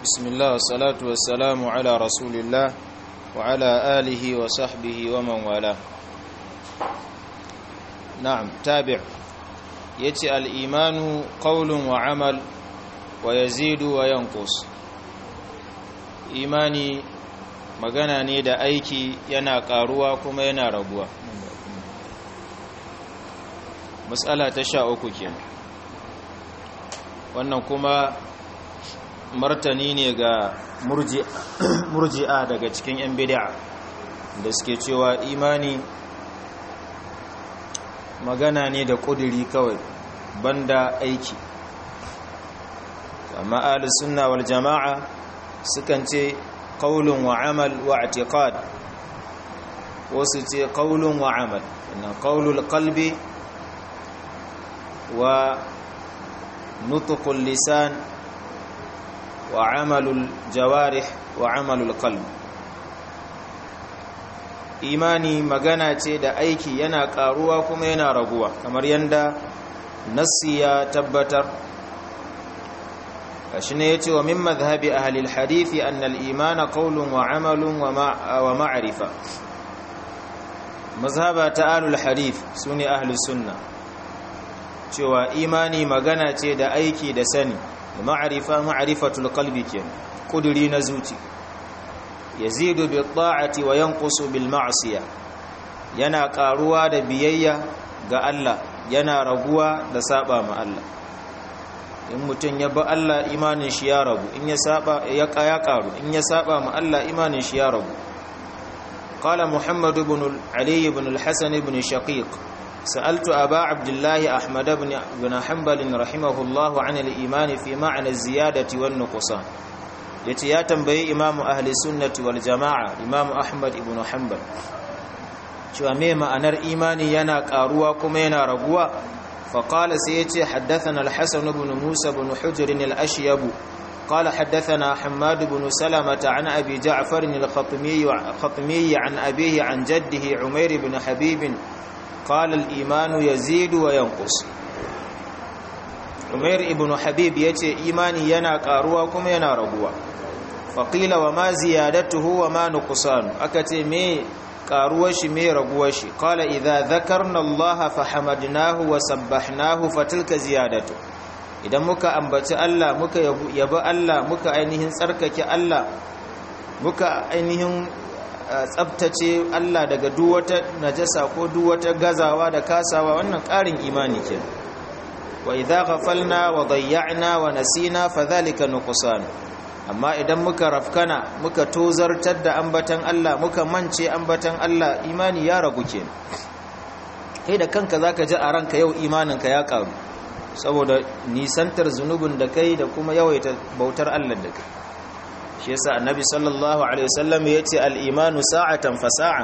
بسم الله والصلاة والسلام على رسول الله وعلى آله وصحبه ومن والاه نعم تابع يتي الإيمان قول وعمل ويزيد وينقص إيماني magana ne da aiki yana karuwa kuma yana raguwa matsala ta sha uku kenan wannan kuma martani ne ga murji'a daga cikin 'yan bid'a da suke cewa imani magana ne da ƙuduri kawai banda aiki amma ahlus sunna wal jama'a sukan ce qaulun wa amal wa i'tiqad wasu ce qaulun wa amal inna qaulul qalbi wa nutqul lisan wa amalul jawarih wa amalul qalb imani magana ce da aiki yana karuwa kuma yana raguwa kamar yanda nassi ya tabbatar kashi ne yace wa min madhhabi ahli alhadith anna al-iman qawlun wa amalun wa ma'rifa mazhaba ta ahli alhadith sune ahli sunna cewa imani magana ce da aiki da sani ma'arifa ma'arifatul qalbi kenan kuduri na zuci yazidu bi ta'ati wa yanqusu bil ma'siyah yana karuwa da biyayya ga Allah yana raguwa da saba ma Allah in mutun ya bi Allah imanin shi ya ragu in ya saba ya kaya karu in ya saba ma Allah imanin shi ya ragu qala muhammad ibn ali ibn al-hasan ibn shaqiq سألت أبا عبد الله أحمد بن, بن حنبل رحمه الله عن الإيمان في معنى الزيادة والنقصان يتي يا تنبي إمام أهل السنة والجماعة إمام أحمد بن حنبل شو ميما أنا الإيمان ينا قاروا كما ينا رقوا فقال سيتي حدثنا الحسن بن موسى بن حجر الأشيب قال حدثنا حماد بن سلمة عن أبي جعفر الخطمي عن أبيه عن جده عمير بن حبيب قال الإيمان يزيد وينقص عمير ابن حبيب يتي إيماني ينا قاروا كما ينا رغوا فقيل وما زيادته وما نقصان أكتي مي قاروش مي رغوش قال إذا ذكرنا الله فحمدناه وسبحناه فتلك زيادته idan muka ambaci Allah muka yabi Allah muka ainihin tsarkake Allah muka ainihin tsabtace Allah daga duk wata najasa ko duk wata gazawa da kasawa wannan ƙarin imani ke wa idza ghafalna wa dayya'na wa nasina fadhalika nuqsan amma idan muka rafkana muka tozartar da ambatan Allah muka mance ambatan Allah imani ya ragu ke kai da kanka zaka ji a ranka yau imaninka ya karu saboda nisantar zunubin da kai da kuma yawaita bautar Allah da kai shi yasa annabi sallallahu alaihi wasallam yace al-imanu sa'atan fa sa'a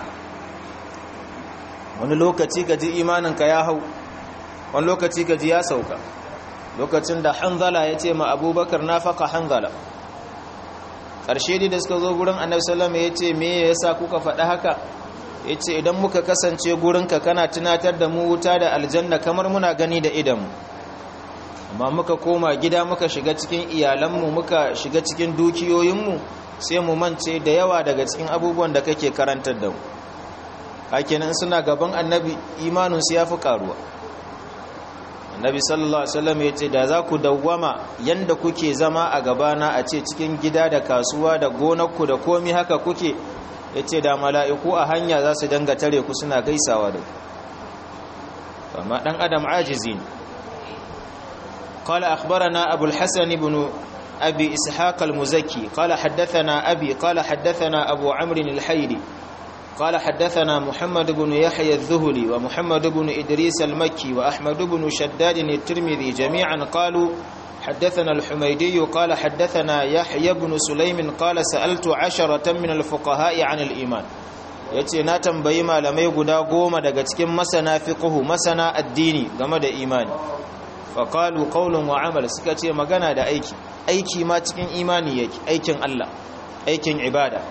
wani lokaci kaji imanin ka ya hau wani lokaci kaji ya sauka lokacin da hanzala yace ma abubakar nafaka hanzala karshe da suka zo gurin annabi sallallahu alaihi wasallam yace me yasa kuka faɗa haka yace idan muka kasance gurin ka kana tunatar da mu wuta da aljanna kamar muna gani da idanmu amma muka koma gida muka shiga cikin iyalanmu muka shiga cikin dukiyoyinmu sai mu mance da yawa daga cikin abubuwan da kake karantar da mu hakenan suna gaban annabi imaninsu ya fi karuwa annabi sallallahu alaihi wasallam ya ce da za ku dawwama yanda kuke zama a gabana a ce cikin gida da kasuwa da gonarku da komi haka kuke ya ce da mala'iku a hanya za su danga tare ku suna gaisawa da ku amma ɗan adam ajizi ne قال أخبرنا أبو الحسن بن أبي إسحاق المزكي قال حدثنا أبي قال حدثنا أبو عمرو الحيري قال حدثنا محمد بن يحيى الذهلي ومحمد بن إدريس المكي وأحمد بن شداد الترمذي جميعا قالوا حدثنا الحميدي قال حدثنا يحيى بن سليم قال سألت عشرة من الفقهاء عن الإيمان yace na tambayi malamai guda goma daga cikin masana fiqhu masana addini game da imani faƙalu ƙaunin wa amal suka ce magana da aiki aiki ma cikin imani yake aikin Allah aikin ibada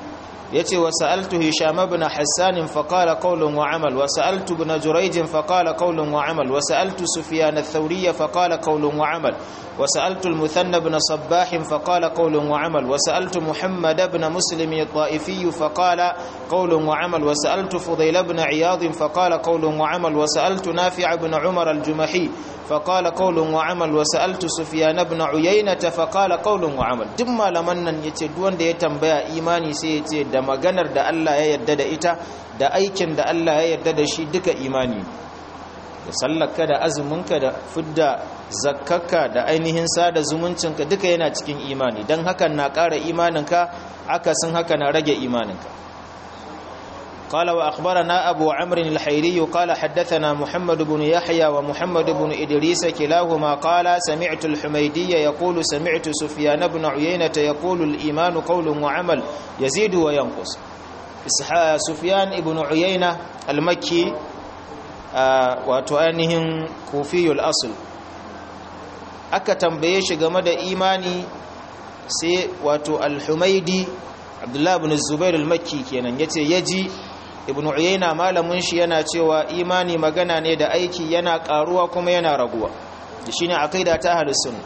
yace wa sa'altu hisham ibn hassan fa qala qawlun wa amal wa sa'altu ibn jurayj fa qala qawlun wa amal wa sa'altu sufyan ath-thawri fa qala qawlun wa amal wa sa'altu al-muthanna ibn sabbah fa qala qawlun wa amal wa sa'altu muhammad ibn muslim at-ta'ifi fa qala qawlun wa amal wa sa'altu fudayl ibn iyad fa qala qawlun wa amal wa sa'altu nafi' ibn umar al-jumahi fa qala qawlun wa amal wa sa'altu sufyan ibn uyayna fa qala qawlun wa amal duk malaman nan yace duk wanda ya tambaya imani sai yace da maganar da Allah ya yarda da ita da aikin da Allah ya yarda da shi duka imani da sallarka da azuminka da fidda zakkarka da ainihin sada zumuncinka duka yana cikin imani don hakan na ƙara imaninka akasin haka na rage imaninka قال وأخبرنا أبو عمرو الحيري قال حدثنا محمد بن يحيى ومحمد بن إدريس كلاهما قال سمعت الحميدي يقول سمعت سفيان بن عيينة يقول الإيمان قول وعمل يزيد وينقص سفيان بن عيينة المكي وتؤنهم كوفي الأصل aka tambaye shi game da imani sai wato al-humaidi abdullahi ibn zubair al-makki kenan yace yaji ibn uyayna malamin shi yana cewa imani magana ne da aiki yana karuwa kuma yana raguwa da shine aqida ta ahlus sunna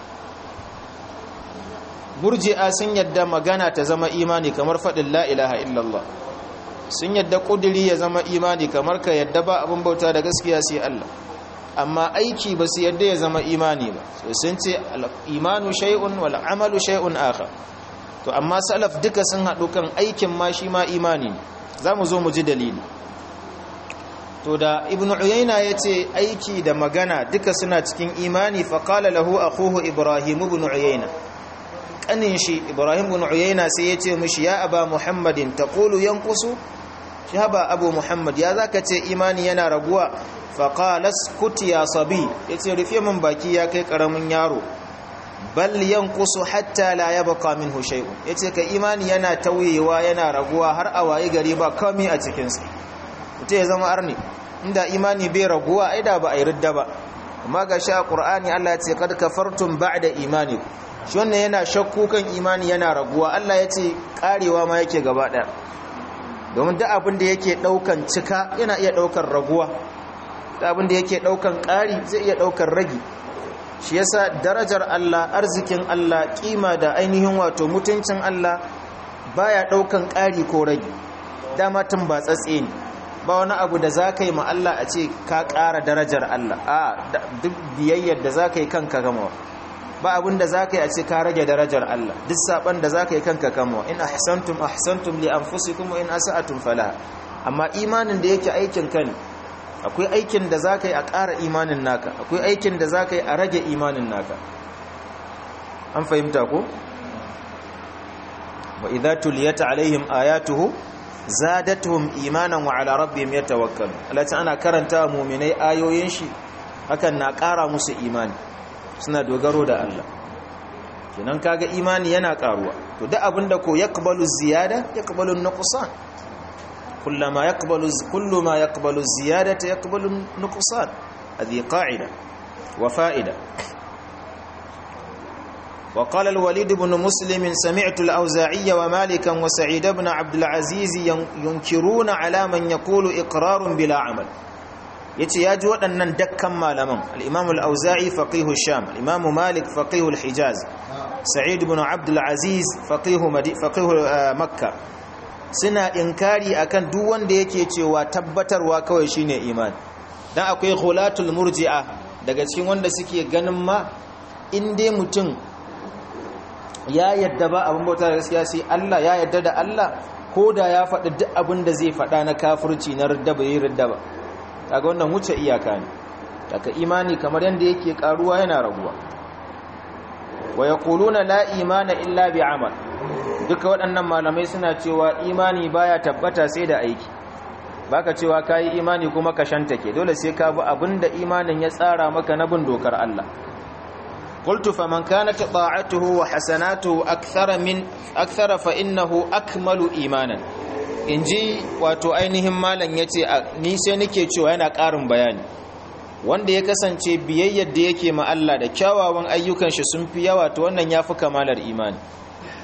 murji'a sun yadda magana ta zama imani kamar fadin la ilaha illallah sun yadda kudiri ya zama imani kamar ka yadda ba abin bauta da gaskiya sai Allah amma aiki ba su yadda ya zama imani ba sun ce imanu shay'un wal amalu shay'un akhar to amma salaf duka sun haɗu kan aikin ma shi ma imani ne za mu zo mu ji dalili to da ibn uyayna ya ce aiki da magana duka suna cikin imani faƙala lahu akhuhu ibrahim ibn uyayna ƙanin shi ibrahim ibn uyayna sai ya ce mishi ya aba muhammadin taqulu yanqusu shi haba abu muhammad ya zaka ce imani yana raguwa faƙala skut ya sabi ya ce rufe min baki ya kai ƙaramin yaro bal yanqusu hatta la yabqa minhu shay'un yace ka imani yana tauyewa yana raguwa har a waye gari ba komai a cikin sa mutai ya zama arni inda imani bai raguwa ai da ba ai ridda ba amma ga sha qur'ani Allah ya ce kad kafartum ba'da imanikum shi wannan yana shakku kan imani yana raguwa Allah ya ce karewa ma yake gaba daya domin duk abin da yake daukan cika yana iya daukan raguwa duk abin da yake daukan kari zai iya daukan ragi shi yasa darajar Allah arzikin Allah kima da ainihin wato mutuncin Allah baya daukan ƙari ko rage dama tun ba tsatse ne ba wani abu da zaka yi ma Allah a ce ka ƙara darajar Allah a duk biyayyar da zaka yi kanka gama ba abin da zaka yi a ce ka rage darajar Allah duk saban da zaka yi kanka gama in ahsantum ahsantum li anfusikum wa in asa'atum falaha amma imanin da yake aikin ka ne akwai aikin da za ka yi a ƙara imanin naka akwai aikin da za ka yi a rage imanin naka an fahimta ko? wa idha tuliyata alaihim ayatuhu zadatuhum imanan wa ala rabbihim yatawakkalun alati ana karanta mu'minai ayoyin shi hakan na ƙara musu imani suna dogaro da Allah kenan kaga imani yana ƙaruwa to duk abinda ko yaqbalu ziyada yaqbalu nuqsan كلما يقبل كل ما يقبل الزيادة يقبل النقصان هذه قاعدة وفائدة وقال الوليد بن مسلم سمعت الأوزاعي ومالكا وسعيد بن عبد العزيز ينكرون على من يقول إقرار بلا عمل yace ya ji waɗannan dakkan malaman al-imam al-auza'i faqihu sham al-imam malik faqihu al-hijaz sa'id ibn abd al-aziz faqihu faqihu makkah suna inkari akan duk wanda yake cewa tabbatarwa kawai shine imani dan akwai khulatul murji'a daga cikin wanda suke ganin ma in dai mutum ya yadda ba abin bauta da gaskiya sai Allah ya yadda da Allah ko da ya faɗi duk abin da zai faɗa na kafirci na ridda ba yi ridda ba kaga wannan wuce iyaka ne daga imani kamar yanda yake karuwa yana raguwa wa yaquluna la imana illa bi amal duka waɗannan malamai suna cewa imani baya tabbata sai da aiki baka cewa kayi imani kuma ka shantake dole sai ka bi abinda imanin ya tsara maka na bin dokar Allah qultu faman kanat ta'atuhu wa hasanatuhu akthara min akthara fa innahu akmalu imanan inji wato ainihin malam yace ni sai nake cewa yana ƙarin bayani wanda ya kasance biyayyar da yake ma Allah da kyawawan ayyukan shi sun fi yawa to wannan yafi kamalar imani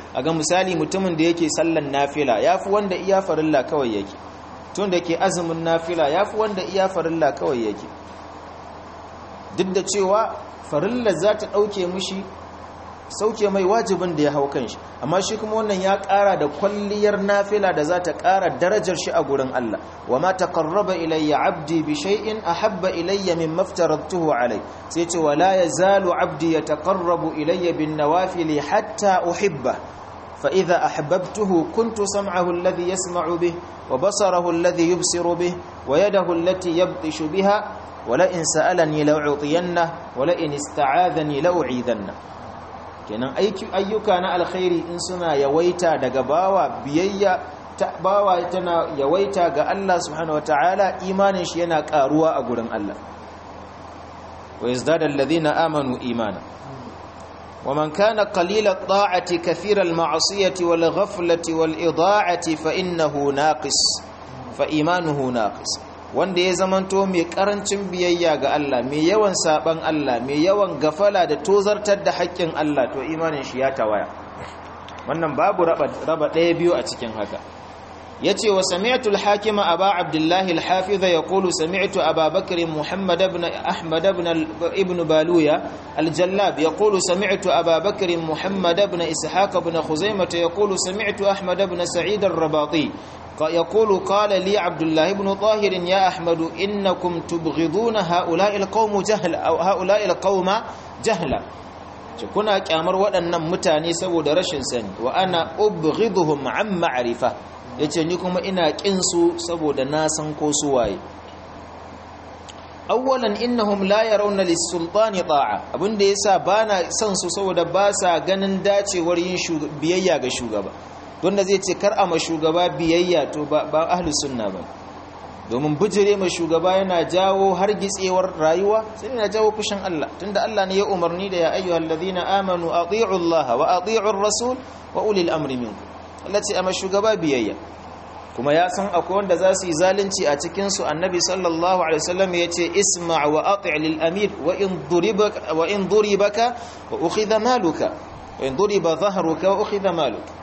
a ga misali mutumin da yake sallan nafila ya fi wanda iya farilla kawai yake tun da ke azumin nafila ya fi wanda iya farilla kawai yake duk da cewa farilla za ta ɗauke mushi sauke mai wajibin da ya hau kan shi amma shi kuma wannan ya ƙara da kwalliyar nafila da za ta ƙara darajar shi a gurin Allah wa ma taqarraba ilayya abdi bi shay'in ahabba ilayya mimma aftaratuhu alai sai ce wala yazalu abdi yataqarrabu ilayya bin nawafil hatta uhibba fa idha ahbabtuhu kuntu sam'ahu alladhi yasma'u bih wa basarahu alladhi yubsiru bih wa yadahu allati yabtishu biha wala in sa'alani la'utiyanna wala in ista'adhani la'u'idanna kenan ayyuka na alkhairi in suna yawaita daga bawa biyayya ta bawa tana yawaita ga Allah subhanahu wataala imanin shi yana karuwa a gurin Allah wa yazdada alladhina amanu imana wa man kana qalila at-ta'ati kathira al-ma'siyati wal ghaflati wal ida'ati fa innahu naqis fa imanuhu naqis wanda ya zamanto mai karancin biyayya ga Allah mai yawan saban Allah mai yawan gafala da tozartar da haƙƙin Allah to imanin shi ya tawaya wannan babu raba ɗaya biyu a cikin haka yace wa sami'tu al-hakima aba abdullah al-hafiz yaqulu sami'tu aba bakr muhammad ibn ahmad ibn ibn baluya al-jallab yaqulu sami'tu aba bakr muhammad ibn ishaq ibn khuzaimah yaqulu sami'tu ahmad ibn sa'id ar-rabati يقول قال لي عبد الله بن طاهر يا أحمد إنكم تبغضون هؤلاء القوم جهلا أو هؤلاء القوم جهلا kuna kyamar waɗannan mutane saboda rashin sani wa ana ubghiduhum an ma'rifa yace ni kuma ina kin su saboda na san ko su waye awwalan innahum la yarawna lis-sultani ta'a abinda yasa bana son su saboda ba sa ganin dacewar yin biyayya ga shugaba wanda zai ce kar a ma shugaba biyayya to ba ahlus sunna ba domin bijire ma shugaba yana jawo har gitsewar rayuwa sai yana jawo fushin Allah tunda Allah ne ya umarni da ya ayyuhal ladina amanu ati'u Allah wa ati'u ar-rasul wa ulil amri minkum Allah ce amma shugaba biyayya kuma ya san akwai wanda za su yi zalunci a cikin su annabi sallallahu alaihi wasallam ya ce isma' wa ati' lil amir wa in duribaka wa in duribaka wa ukhidha maluka wa in duriba dhahruka wa ukhidha maluka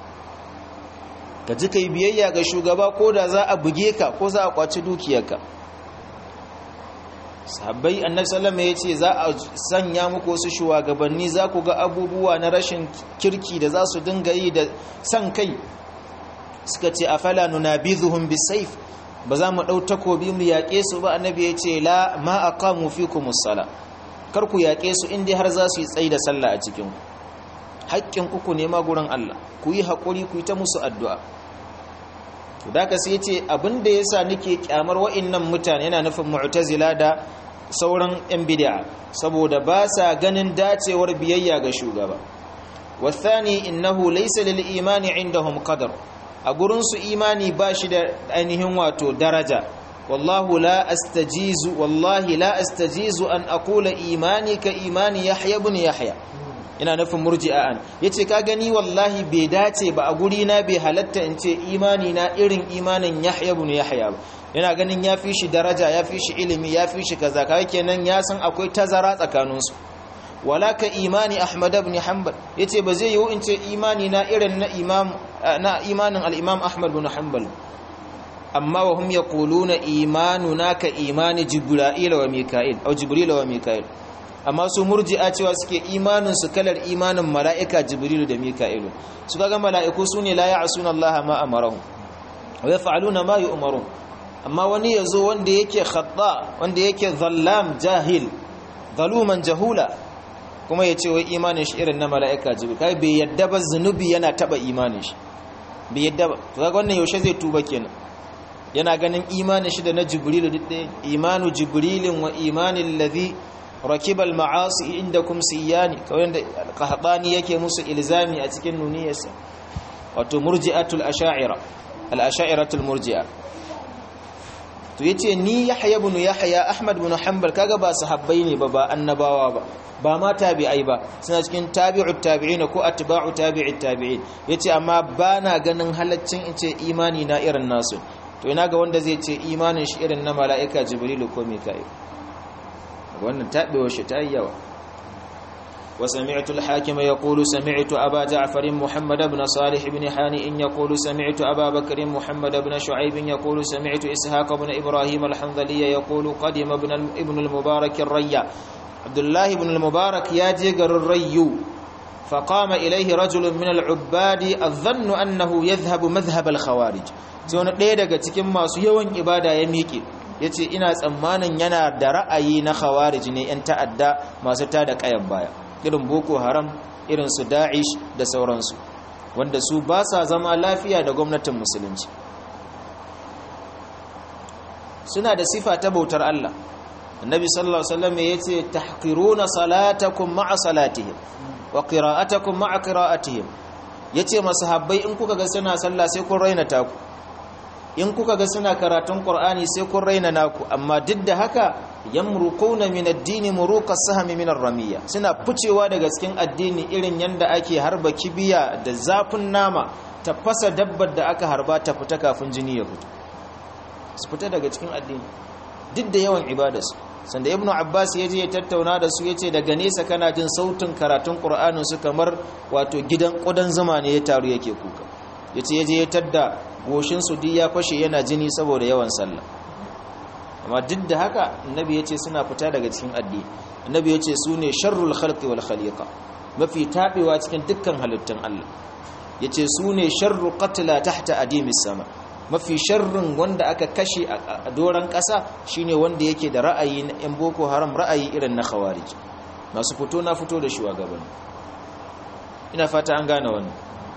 ka ji kai biyayya ga shugaba ko da za a buge ka ko za a kwaci dukiyarka sahabbai annabi sallama ya ce za a sanya muku wasu shugabanni za ku ga abubuwa na rashin kirki da za su dinga yi da san kai suka ce afala nunabizuhum bisayf ba za mu dau takobi mu yaƙe su ba annabi ya ce la ma aqamu fikumus sala kar ku yaƙe su inda har za su yi tsayi da sallah a cikin ku haƙƙin ku ku nema gurin Allah ku yi haƙuri ku yi ta musu addu'a to da ka sai ce abinda ya sa nake kyamar wa'innan mutane yana nufin mu'tazila da sauran yan bid'a saboda ba sa ganin dacewar biyayya ga shugaba wathani innahu laysa lil imani indahum qadar a gurin su imani ba shi da ainihin wato daraja wallahu la astajizu wallahi la astajizu an aqula imani ka imani yahya ibn yahya ina nufin murji'a an yace ka gani wallahi bai dace ba a guri na bai halatta in ce imani na irin imanin Yahya ibn Yahya ba yana ganin ya fi shi daraja ya fi shi ilimi ya fi shi kaza kai kenan ya san akwai tazara tsakanin su wala ka imani Ahmad ibn Hanbal yace ba zai yiwu in ce imani na irin na imam na imanin al-Imam Ahmad ibn Hanbal amma wa hum yaquluna imanuna ka imani Jibril wa Mika'il au Jibril wa Mika'il amma su murji'a cewa suke imanin su kalar imanin mala'ika jibrilu da mika'ilu su kaga mala'iku su ne la ya'suna Allah ma amarahum wa yaf'aluna ma yu'marun amma wani yazo wanda yake khata wanda yake zallam jahil zaluman jahula kuma ya ce wai imanin shi irin na mala'ika jibril kai bai yadda ba zunubi yana taba imanin shi bai yadda ba to kaga wannan yaushe zai tuba kenan yana ganin imanin shi da na jibrilu duk ɗaya imanu jibrilin wa imanin ladhi rakib al-ma'asi indakum siyani kawai da qahtani yake musu ilzami a cikin nuniyarsa wato murji'atul asha'ira al-asha'iratul murji'a to yace ni yahya ibn yahya ahmad ibn hanbal kaga ba sahabbai ne ba ba annabawa ba ba ma tabi'ai ba suna cikin tabi'ut tabi'in ko atba'u tabi'it tabi'in yace amma bana ganin halaccin in ce imani na irin nasu to ina ga wanda zai ce imanin shi irin na mala'ika jibrilu ko mika'il wannan taɓewa shi ta yi yawa وسمعت الحاكم يقول سمعت أبا جعفر محمد بن صالح بن حانئ يقول سمعت أبا بكر محمد بن شعيب يقول سمعت إسحاق بن إبراهيم الحنظلي يقول قدم ابن ابن المبارك الريا عبد الله بن المبارك يا جيجر الري فقام إليه رجل من العباد الظن أنه يذهب مذهب الخوارج تون ɗaya daga cikin masu yawan ibada ya miƙe yace ina tsammanin yana da ra'ayi na khawarij ne yan ta'adda masu tada kayan baya irin boko haram irin su da'ish da sauransu wanda su ba sa zama lafiya da gwamnatin musulunci suna da sifa ta bautar Allah annabi sallallahu alaihi wasallam yace tahqiruna salatakum ma'a salatihim wa qira'atakum ma'a qira'atihim yace masahabbai in kuka ga suna sallah sai kun raina taku in kuka ga suna karatun qur'ani sai kun raina naku amma duk da haka yamruquna min ad-din muruqa sahmi min ar-ramiyya suna ficewa daga cikin addini irin yanda ake harba kibiya da zafin nama ta fasa dabbar da aka harba ta fita kafin jini ya fito su fita daga cikin addini duk da yawan ibadarsu sanda ibnu abbas ya je ya tattauna da su yace daga nesa kana jin sautin karatun qur'anin su kamar wato gidan kudan zuma ne ya taru yake kuka yace ya je ya tadda goshin su duk ya fashe yana jini saboda yawan sallah amma duk da haka annabi yace suna fita daga cikin addini annabi yace su ne sharrul khalqi wal khaliqa mafi tabewa cikin dukkan halittun Allah yace su ne sharru qatla tahta adimis sama mafi sharrin wanda aka kashe a doron ƙasa shine wanda yake da ra'ayi na 'yan boko haram ra'ayi irin na khawarij masu fito na fito da shugabanni ina fata an gane wannan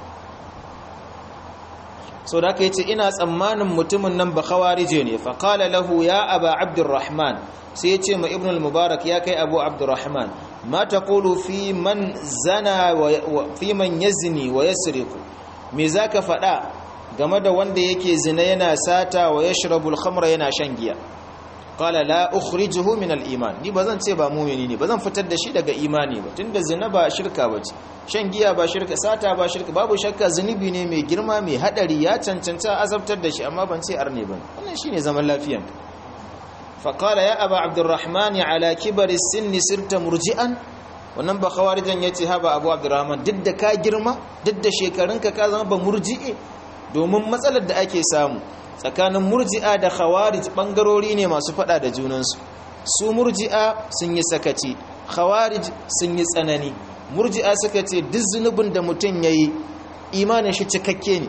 so da aka yace ina tsammanin mutumin nan ba khawarije ne fa qala lahu ya aba abdurrahman sai yace ma ibn al-mubarak ya kai abu abdurrahman ma taqulu fi man zana wa fi man yazni wa yasriqu me zaka faɗa game da wanda yake zina yana sata wa yashrabul khamra yana shan giya qala la ukhrijuhu min al-iman ni bazan ce ba mu'mini ne bazan fitar da shi daga imani ba tunda zina ba shirka bace shan giya ba shirka sata ba shirka babu shakka zunubi ne mai girma mai hadari ya cancanta azabtar da shi amma ban ce arne bane wannan shine zaman lafiyan fa qala ya aba abdurrahman ala kibari sinni sirta murji'an wannan ba khawarijan yace haba abu abdurrahman duk da ka girma duk da shekarunka ka zama ba murji'i domin matsalar da ake samu tsakanin murji'a da khawarij bangarori ne masu fada da junansu su murji'a sun yi sakaci khawarij sun yi tsanani murji'a suka ce duk zunubin da mutum ya yi imanin shi cikakke ne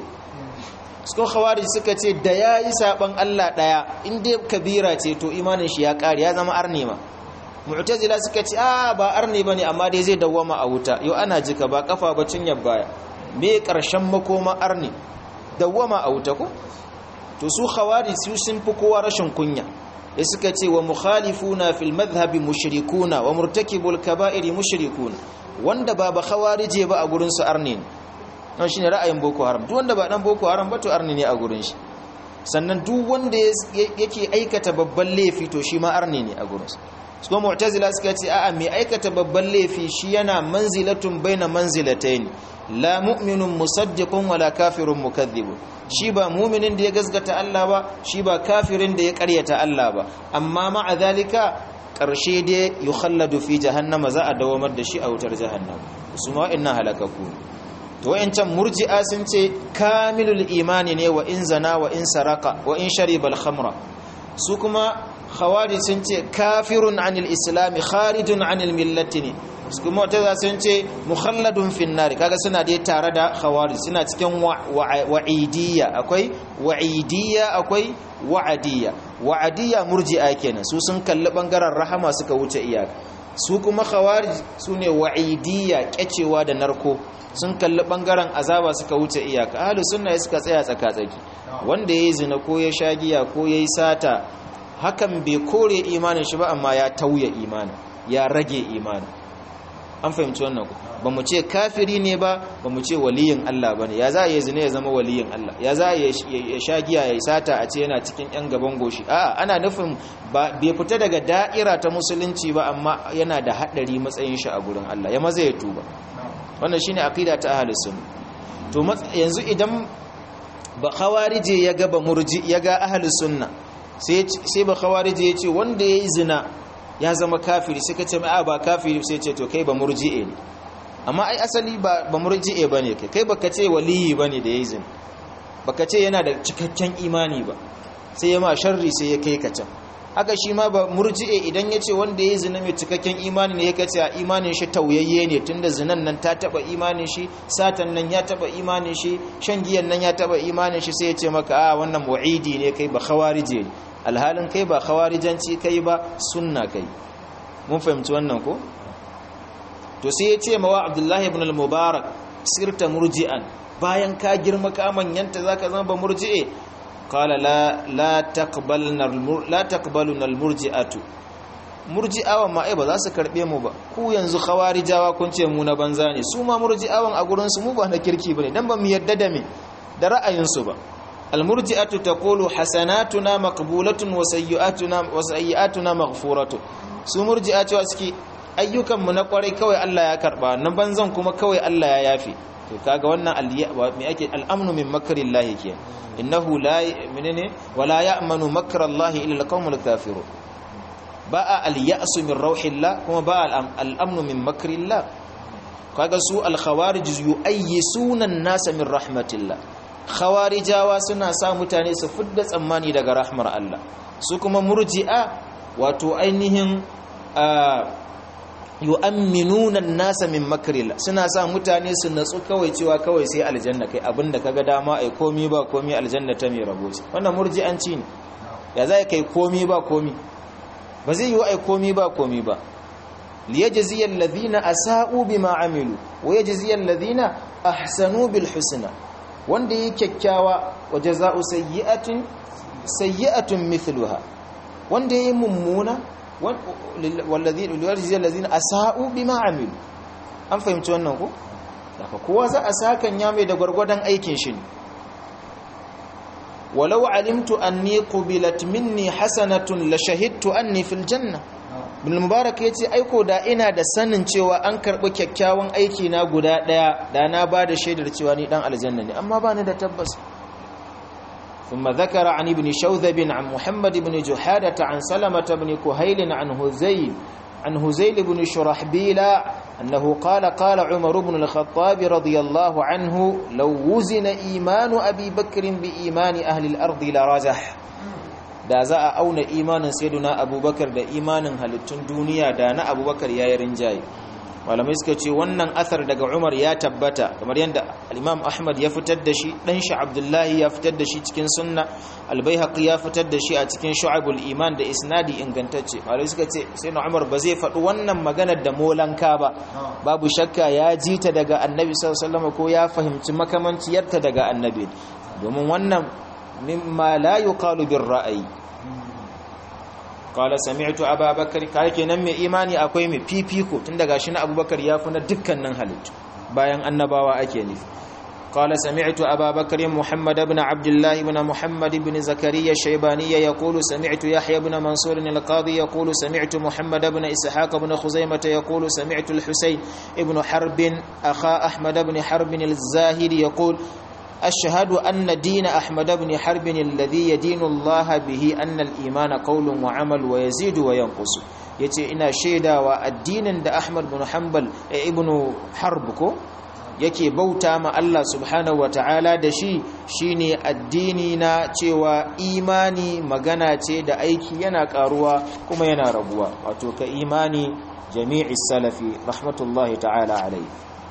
suka khawarij suka ce da ya yi saɓon allah ɗaya inda kabira ce to imanin shi ya ƙari ya zama arne ma mu'tazila suka ce a ba arne ba ne amma dai zai dawwama a wuta yau ana jika ba kafa ba cinyar baya me ƙarshen makoma arne dawwama a wuta ko to su khawari su sun fi kowa rashin kunya da suka ce wa mukhalifuna fil madhhabi mushrikuna wa murtakibul kaba'iri mushrikuna wanda ba ba khawarije ba a gurin su arne ne don shine ra'ayin boko haram duk wanda ba dan boko haram ba to arne ne a gurin shi sannan duk wanda yake aikata babban laifi to shi ma arne ne a gurin su su mu'tazila suka ce a'a mai aikata babban laifi shi yana manzilatun baina manzilatayn la mu'minun musaddiqun wala kafirun mukaththibun shi ba mu'minin da ya gaskata Allah ba shi ba kafirin da ya ƙaryata Allah ba amma ma'a zalika ƙarshe dai yukhalladu fi jahannama za a dawamar da shi a wutar jahannama su ma wa'annan halakaku to wayancan murji'a sun ce kamilul imani ne wa in zana wa in saraka wa in shariba al-khamra su kuma khawari sun ce kafirun anil islami kharijun anil millati ne su kuma wata sun ce mukhalladun finnari kaga suna dai tare da khawari suna cikin wa'idiyya akwai wa'idiyya akwai wa'adiyya wa'adiyya murji'a kenan su sun kalli bangaren rahama suka wuce iyaka su kuma khawari su ne wa'idiyya kyacewa da narko sun kalli bangaren azaba suka wuce iyaka ahlus sunna suka tsaya tsaka-tsaki wanda yayi zina ko ya shagiya ko yayi sata hakan bai kore imanin shi ba amma ya tauye imanin ya rage imanin an fahimci wannan ku ba mu ce kafiri ne ba ba mu ce waliyin Allah ba ne ya za a yi zina ya zama waliyin Allah ya za a ya sha giya ya sata a ce yana cikin yan gaban goshi a ana nufin bai fita daga da'ira ta musulunci ba amma yana da haɗari matsayin shi a gurin Allah ya maza ya tuba wannan shine aqida ta ahlus sunna to yanzu idan ba khawarije ya ga ba murji ya ga ahlus sunna sai ba khawarije ya ce wanda yayi zina ya zama kafiri sai ka ce mai ba kafiri sai ce to kai ba murji'e ne amma ai asali ba ba murji'e bane kai kai baka ce waliyi bane da yayi zina baka ce yana da cikakken imani ba sai ya ma sharri sai ya kai ka can haka shi ma ba murji'e idan ya ce wanda ya zina mai cikakken imani ne ya kace a imanin shi tauyayye ne tunda zinan nan ta taba imanin shi satan nan ya taba imanin shi shan giyan nan ya taba imanin shi sai ya ce maka a wannan mu'idi ne kai ba khawarije ne alhalin kai ba khawarijanci kai ba sunna kai mun fahimci wannan ko to sai ya ce mawa abdullahi ibn al-mubarak sirta murji'an bayan ka girma ka manyanta zaka zama ba murji'e qala la la taqbalna la taqbaluna al-murji'atu murji'awan ma ai ba za su karbe mu ba ku yanzu khawarijawa kun ce mu na banza ne su ma murji'awan a gurin su mu ba na kirki bane dan ba mu yadda da me da ra'ayin su ba المرجئه تقول حسناتنا مقبوله وسيئاتنا وسيئاتنا مغفوره su murji'a cewa suke ayyukan mu na kwarai kawai Allah ya karba na banzan kuma kawai Allah ya yafe to kaga wannan me ake al'amnu min makrillahi ke innahu la menene wala ya'manu makrallahi illa alqawmul kafirun ba'a al-ya'su min rauhillah kuma ba'a al-amnu min makrillah kaga su al-khawarij yu'ayyisuna an-nasa min rahmatillah khawarijawa suna sa mutane su fidda tsammani daga rahmar Allah su kuma murji'a wato ainihin yu'amminuna an-nasa min makrillah suna sa mutane su natsu kawai cewa kawai sai aljanna kai abinda kaga dama ai komi ba komi aljanna ta mai rabo ce wannan murji'anci ne ya zai kai komi ba komi ba zai yi ai komi ba komi ba liyajziya alladhina asa'u bima amilu wa yajziya alladhina ahsanu bil husna wanda yi kyakkyawa wa jaza'u sayyi'atin sayyi'atun mithluha wanda yi mummuna walladhina liyajziya alladhina asa'u bima amilu an fahimci wannan ko daga kowa za a sakan ya mai da gwargwadon aikin shi ne walau alimtu anni qubilat minni hasanatun la shahidtu anni fil janna bin mubarak yace aiko da ina da sanin cewa an karbi kyakkyawan aiki na guda daya da na bada shaidar cewa ni dan aljanna ne amma bani da tabbas ثم ذكر عن ابن شوذب عن محمد بن جحادة عن سلمة بن كهيل عن هزيل عن هزيل بن شرحبيل أنه قال قال عمر بن الخطاب رضي الله عنه لو وزن إيمان أبي بكر بإيمان أهل الأرض لرجح da za a auna imanin sayyiduna abubakar da imanin halittun duniya da na abubakar ya yi rinjaye malamai suka ce wannan athar daga umar ya tabbata kamar yadda imam ahmad ya fitar da shi dan shi abdullahi ya fitar da shi cikin sunna albayhaqi ya fitar da shi a cikin shu'abul iman da isnadi ingantacce malamai suka ce sai na umar ba zai faɗi wannan maganar da molanka ba babu shakka ya ji ta daga annabi sallallahu alaihi wasallam ko ya fahimci makamanciyarta daga annabi domin wannan mimma la yuqalu bir ra'ayi qala sami'tu ababakar kai kenan mai imani akwai mai fifiko tun daga shi na abubakar ya fi na dukkanin halittu bayan annabawa ake nufi قال سمعت أبا بكر محمد بن عبد الله بن محمد بن زكريا الشيباني يقول سمعت يحيى بن منصور القاضي يقول سمعت محمد بن إسحاق بن خزيمة يقول سمعت الحسين بن حرب أخا أحمد بن حرب الزاهد يقول أشهد أن دين أحمد بن حرب الذي يدين الله به أن الإيمان قول وعمل ويزيد وينقص yace ina shaidawa addinin da Ahmad bin Hanbal ibn Harb ko yake bauta ma Allah subhanahu wataala da shi shine addini na cewa imani magana ce da aiki yana karuwa kuma yana raguwa wato ka imani jami'i salafi rahmatullahi ta'ala alaihi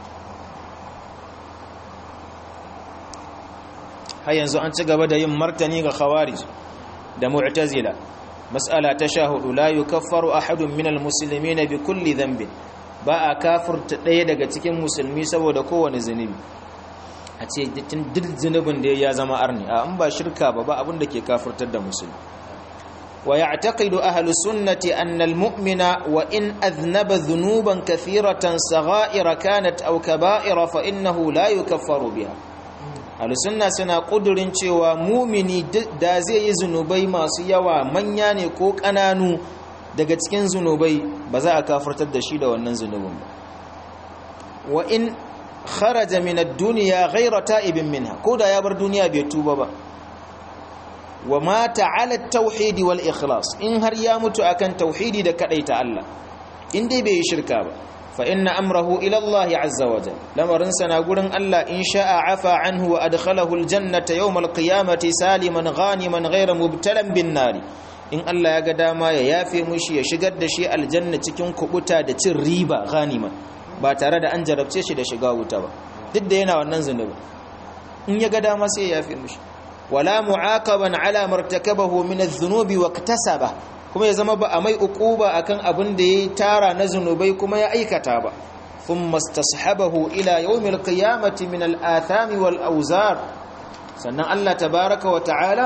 har yanzu an ci gaba da yin martani ga khawarij da mu'tazila mas'ala ta sha hudu la yukaffaru ahadun minal muslimin bi kulli dhanbin ba a kafirta ɗaya daga cikin musulmi saboda kowane zunubi a ce duk zunubin da ya zama arni a an ba shirka ba ba abin da ke kafirtar da musulmi wa ya'taqidu ahlus sunnati anna al-mu'mina wa in adhnaba dhunuban kathiratan sagha'ira kanat aw kaba'ira fa innahu la yukaffaru biha sunna suna kudurin cewa mumini da zai yi zunubai masu yawa manya ne ko ƙananu daga cikin zunubai ba za a kafartar da shi da wannan zunubin ba wa in kharaja min ad-dunya ghayra ta'ibin minha ko da ya bar duniya bai tuba ba wa mata ala tauhidi wal ikhlas in har ya mutu akan tauhidi da kadaita Allah in dai bai yi shirka ba fa inna amrahu ila Allah azza wa jalla lamarin sana gurin Allah in sha'a afa anhu wa adkhalahu al jannata yawm al qiyamati saliman ghaniman ghayra mubtalan bin nari in Allah ya ga dama ya yafe mushi ya shigar da shi aljanna cikin kubuta da cin riba ghaniman ba tare da an jarabce shi da shiga wuta ba duk da yana wannan zunubi in ya ga dama sai ya yafe mushi wala mu'aqaban ala martakabahu min adh-dhunubi wa iktasaba kuma ya zama ba a mai uquba akan abin da yayi tara na zunubai kuma ya aikata ba thumma istashabahu ila yawmil qiyamati min al-athami wal awzar sannan Allah tabaaraka wa ta'ala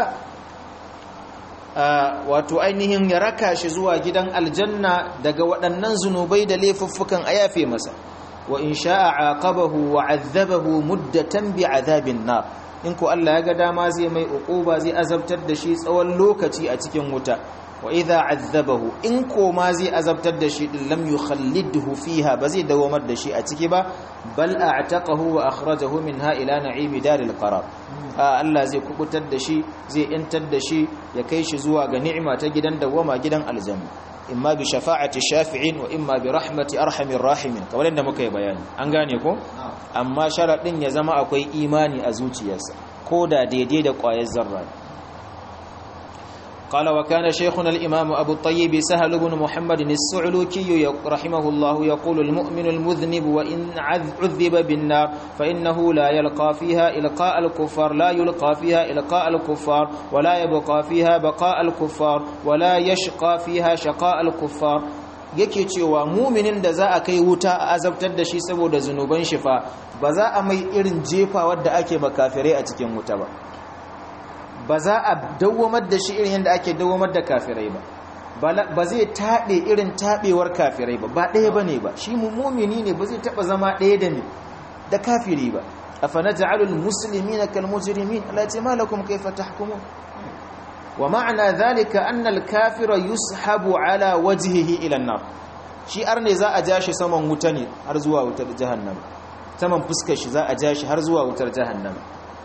wato ainihin ya raka shi zuwa gidan aljanna daga waɗannan zunubai da laifuffukan a yafe masa wa in sha'a aqabahu wa azzabahu muddatan bi azabin nar in ko Allah ya ga dama zai mai uquba zai azabtar da shi tsawon lokaci a cikin wuta wa idza azzabahu in ko ma zai azabtar da shi din lam yukhallidhu fiha ba zai dawamar da shi a ciki ba bal a'taqahu wa akhrajahu minha ila na'imi daril qarar Allah zai kubutar da shi zai intar da shi ya kai shi zuwa ga ni'ima ta gidan dawama gidan aljanna imma bi shafa'ati shafi'in wa imma bi rahmati arhamir rahimin kamar yadda muka yi bayani an gane ko amma sharadin ya zama akwai imani a zuciyarsa ko da daidai da ƙwayar zarra قال وكان شيخنا الإمام أبو الطيب سهل بن محمد السعلوكي رحمه الله يقول المؤمن المذنب وإن عذب بالنار فإنه لا يلقى فيها إلقاء الكفار لا يلقى فيها إلقاء الكفار ولا يبقى فيها بقاء الكفار ولا يشقى فيها شقاء الكفار yake cewa muminin da za a kai wuta a azabtar da shi saboda zunuban shi fa ba za a mai irin jefa wadda ake makafirai a cikin wuta ba ba za a dawwamar da shi irin yadda ake dawwamar da kafirai ba ba zai taɓe irin taɓewar kafirai ba ba ɗaya ba ne ba shi mummuni ne ba zai taɓa zama ɗaya da ne da kafiri ba a fana ja'alul musulmi na kalmujirimin alace malakum kai fata hukumu wa ma'ana zalika annal kafira yushabu ala wajhihi ila nar shi ar ne za a ja shi saman wuta ne har zuwa wutar jahannama saman fuskar shi za a ja shi har zuwa wutar jahannama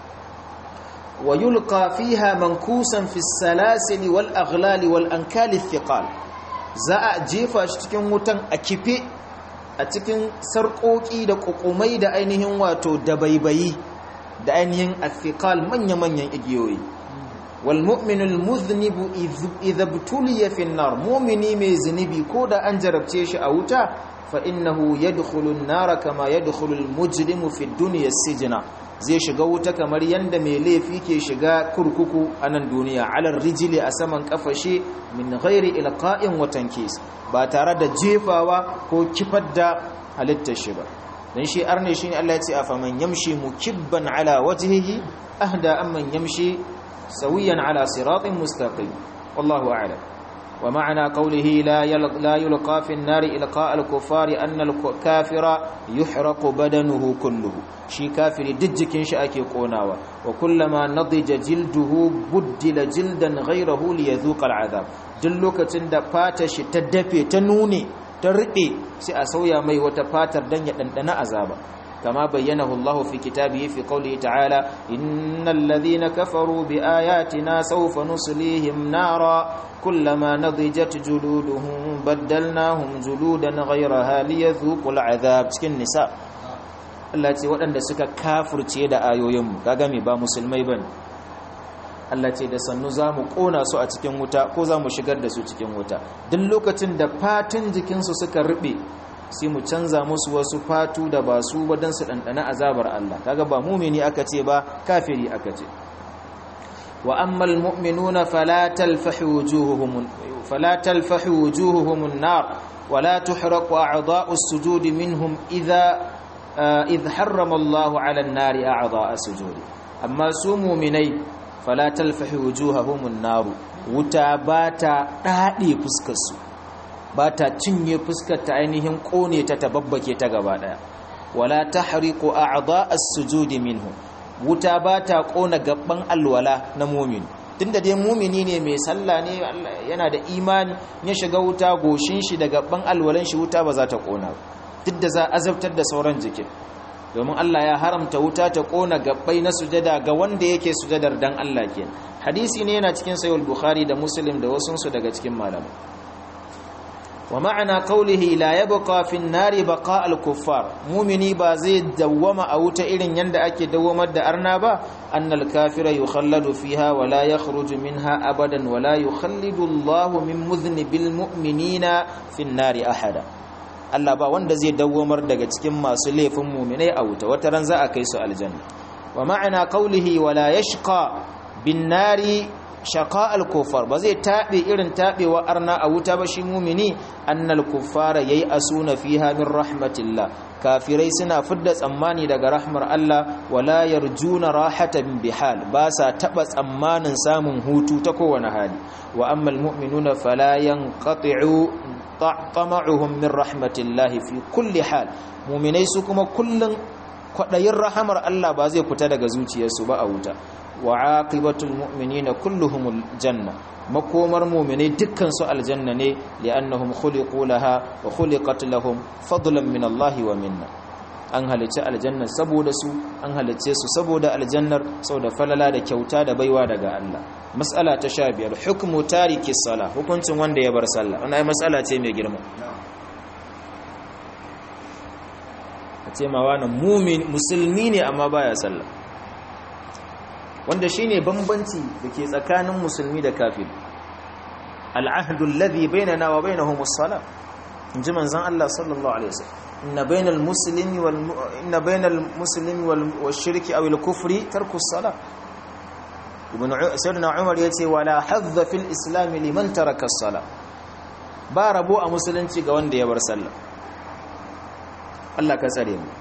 ويلقى فيها منكوسا في السلاسل والأغلال والأنكال الثقال za a jefa shi cikin wutan a kife a cikin sarƙoƙi da ƙuƙumai da ainihin wato dabaibayi da ainihin athiqal manya-manyan igiyoyi wal mu'minul muznibu idza btuliya fi nar mu'mini mai zunubi ko da an jarabce shi a wuta fa innahu yadkhulu an-nar kama yadkhulu al-mujrimu fi dunya sijna zai shiga wuta kamar yadda mai laifi ke shiga kurkuku a nan duniya alar rijili a saman kafashe min ghairi ilqa'in wa tankis ba tare da jefawa ko kifar da halittar shi ba dan shi arne shine Allah ya ce afa man yamshi mukibban ala wajhihi ahda amman yamshi sawiyan ala siratin mustaqim wallahu a'lam ومعنى قوله لا لا يلقى في النار إلقاء الكفار أن الكافر يحرق بدنه كله شي كافر دجكين شاكي قوناوا وكلما نضج جلده بدل جلدا غيره ليذوق العذاب دلوكتين da fata shi ta dafe ta nune ta rike sai a sauya mai wata fatar dan ya dandana azaba كما بينه الله في كتابه في قوله تعالى إن الذين كفروا بآياتنا سوف نصليهم نارا كلما نضجت جلودهم بدلناهم جلودا غيرها ليذوقوا العذاب cikin nisa Allah ce waɗanda suka kafurce da ayoyinmu kaga me ba musulmai bane Allah ce da sannu zamu kona su a cikin wuta ko zamu shigar da su cikin wuta duk lokacin da fatan jikinsu suka rube sai mu canza musu wasu fatu da ba su ba don su ɗanɗana azabar Allah kaga ba mumini aka ce ba kafiri aka ce wa ammal mu'minuna fala talfahu wujuhuhum fala talfahu wujuhuhum an-nar wala tuhraqu a'dha'u as-sujud minhum idha idh harrama Allahu 'ala an-nari a'dha'a as-sujud amma su mu'minai fala talfahu wujuhahum an-nar wuta bata dade fuskar su ba ta cinye fuskar ta ainihin kone ta tababbake ta gaba daya wala tahriqu a'dha as-sujudi minhu wuta ba ta kona gabban alwala na mu'min tunda dai mu'mini ne mai sallah ne yana da imani ya shiga wuta goshin shi da gabban alwalan shi wuta ba za ta kona duk da za azabtar da sauran jikin domin Allah ya haramta wuta ta kona gabbai na sujada ga wanda yake sujadar dan Allah ke hadisi ne yana cikin sahih bukhari da muslim da wasu su daga cikin malamai wa ma'ana qawlihi la yabqa fi an-nari baqa al-kuffar mu'mini ba zai dawwama a wuta irin yanda ake dawwamar da arna ba annal kafira yukhalladu fiha wa la yakhruju minha abadan wa la yukhallidu Allahu min mudhnibil mu'minina fi an-nari ahada Allah ba wanda zai dawwamar daga cikin masu laifin mu'minai a wuta wata ran za a kai su aljanna wa ma'ana qawlihi wa la yashqa bin nari shaqa al kuffar ba zai tabe irin tabewa arna a wuta ba shi mu'mini annal kuffara yayi asuna fiha min rahmatillah kafirai suna fidda tsammani daga rahmar Allah wala yarjuna rahatan bihal ba sa taba tsammanin samun hutu ta kowane hali wa ammal mu'minuna fala yanqati'u tama'uhum min rahmatillahi fi kulli hal mu'minai su kuma kullun kwadayin rahamar Allah ba zai fita daga zuciyarsu ba a wuta wa aqibatul mu'minina kulluhumul janna makomar mu'minai dukkan su aljanna ne li'annahum khuliqu laha wa khuliqat lahum fadlan min Allah wa minna an halicci aljanna saboda su an halicce su saboda aljannar saboda falala da kyauta da baiwa daga Allah mas'ala ta 15 hukmu tariki sala hukuncin wanda ya bar sallah wannan mas'ala ce mai girma ce ma wani mumin musulmi ne amma baya sallah wanda shine bambanci dake tsakanin musulmi da kafiri al'ahdu alladhi bainana wa bainahum as-salah inji manzon Allah sallallahu alaihi wasallam inna bainal muslimi wal inna bainal muslimi wal shirki aw al kufri tarku as-salah ibn sayyidina umar yace wala hadza fil islam liman taraka as-salah ba rabo a musulunci ga wanda ya bar sallah Allah ka tsare mu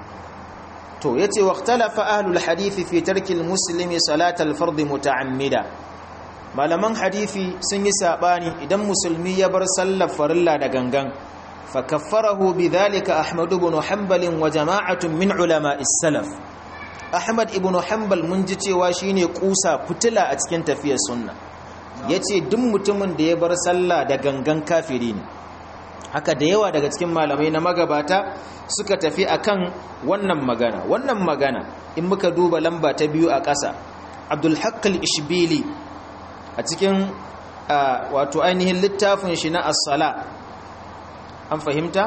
to yace waqtalafa ahlul hadith fi tarki al-muslimi salat al-fard muta'ammida malaman hadisi sun yi sabani idan musulmi ya bar sallar farilla da gangan fa kaffarahu bidhalika ahmad ibn hanbal wa jama'atun min ulama as-salaf ahmad ibn hanbal mun ji cewa shine kusa fitila a cikin tafiyar sunna yace duk mutumin da ya bar sallah da gangan kafiri ne haka da yawa daga cikin malamai na magabata suka tafi akan wannan magana wannan magana in muka duba lamba ta biyu a ƙasa abdul haqqal ishbili a cikin wato ainihin littafin shi na as-sala an fahimta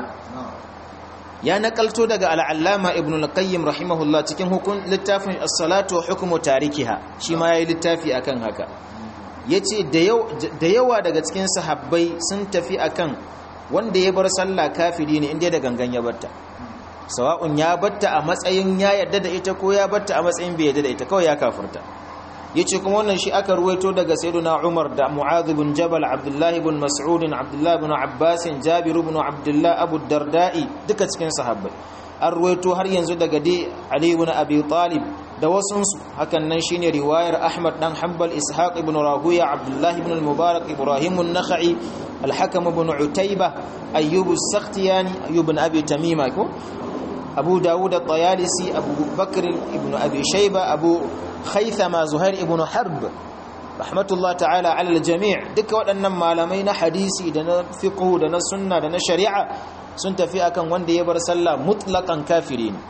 ya nakalto daga al'allama ibn al-qayyim rahimahullah cikin hukun littafin as-salatu wa hukmu tarikiha shi ma yayi littafi akan haka yace da yawa daga cikin sahabbai sun tafi akan wanda ya bar sallah kafiri ne inda da gangan ya batta sawa'un ya batta a matsayin ya yarda da ita ko ya batta a matsayin bai yarda da ita kawai ya kafirta yace kuma wannan shi aka ruwaito daga sayyidina Umar da Mu'adh ibn Jabal Abdullah ibn Mas'ud Abdullah ibn Abbas Jabir ibn Abdullah Abu Darda'i duka cikin sahabbai an ruwaito har yanzu daga dai Ali ibn Abi Talib da wasunsu hakan nan shine riwayar Ahmad dan Hanbal Ishaq ibn Rahuya Abdullah ibn al-Mubarak Ibrahim an-Nakhai al-Hakam ibn Utayba Ayyub as-Sakhtiyani Ayyub ibn Abi Tamima ko Abu Dawud at-Tayalisi Abu Bakr ibn Abi Shayba Abu Khaythama Zuhair ibn Harb rahmatullah ta'ala ala al-jami' duka waɗannan malamai na hadisi da na fiqh da na sunna da na shari'a sun tafi akan wanda ya bar sallah mutlaqan kafiri ne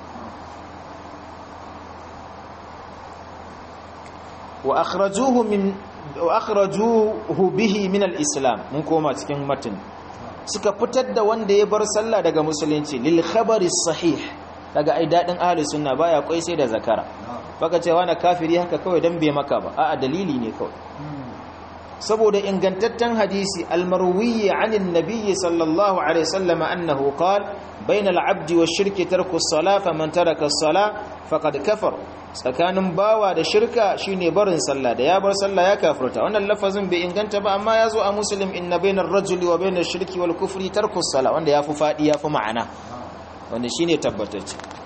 wa akhrajuhu min wa akhrajuhu bihi min al-islam mun koma cikin matin suka fitar da wanda ya bar sallah daga musulunci lil khabari sahih daga ai dadin ahli sunna baya kwai sai da zakara baka cewa na kafiri haka kawai dan bai maka ba a'a dalili ne kawai saboda ingantaccen hadisi almarwiyi anin nabiyyi sallallahu alaihi wasallam annahu qala bayna al-abdi wash-shirki tarku as-salah faman taraka as-salah faqad kafar tsakanin bawa da shirka shine barin sallah da ya bar sallah ya kafirta wannan lafazin bai inganta ba amma yazo a muslim inna bayna ar-rajuli wa bayna ash-shirki wal kufri tarku as-salah wanda yafi fadi yafi ma'ana wanda shine tabbatacce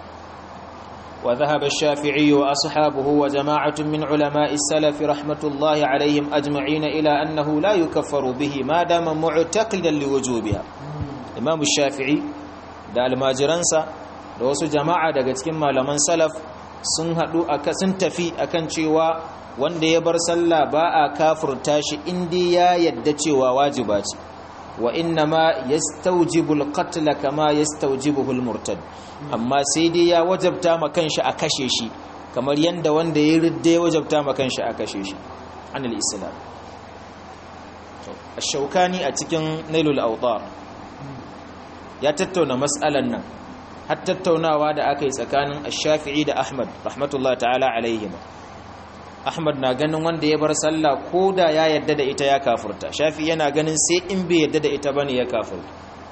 وذهب الشافعي وأصحابه وجماعة من علماء السلف رحمة الله عليهم أجمعين إلى أنه لا يكفر به ما دام معتقدا لوجوبها إمام الشافعي da almajiransa da wasu jama'a daga cikin malaman salaf sun haɗu sun tafi akan cewa wanda ya bar sallah ba a kafurta shi inda ya yadda cewa wajiba ce wa inna ma yastawjibul qatl kama yastawjibuhu al-murtad amma sai dai ya wajabta ma kanshi a kashe shi kamar yanda wanda ya ridda ya wajabta ma kanshi a kashe shi anil islam ash-shawkani a cikin nailul awtar ya tattauna mas'alan nan har tattaunawa da aka yi tsakanin ash-shafi'i da ahmad rahmatullahi ta'ala alaihima ahmad na ganin wanda ya bar sallah ko da ya yadda da ita ya kafurta shafi yana ganin sai in bai yadda da ita bane ya kafurta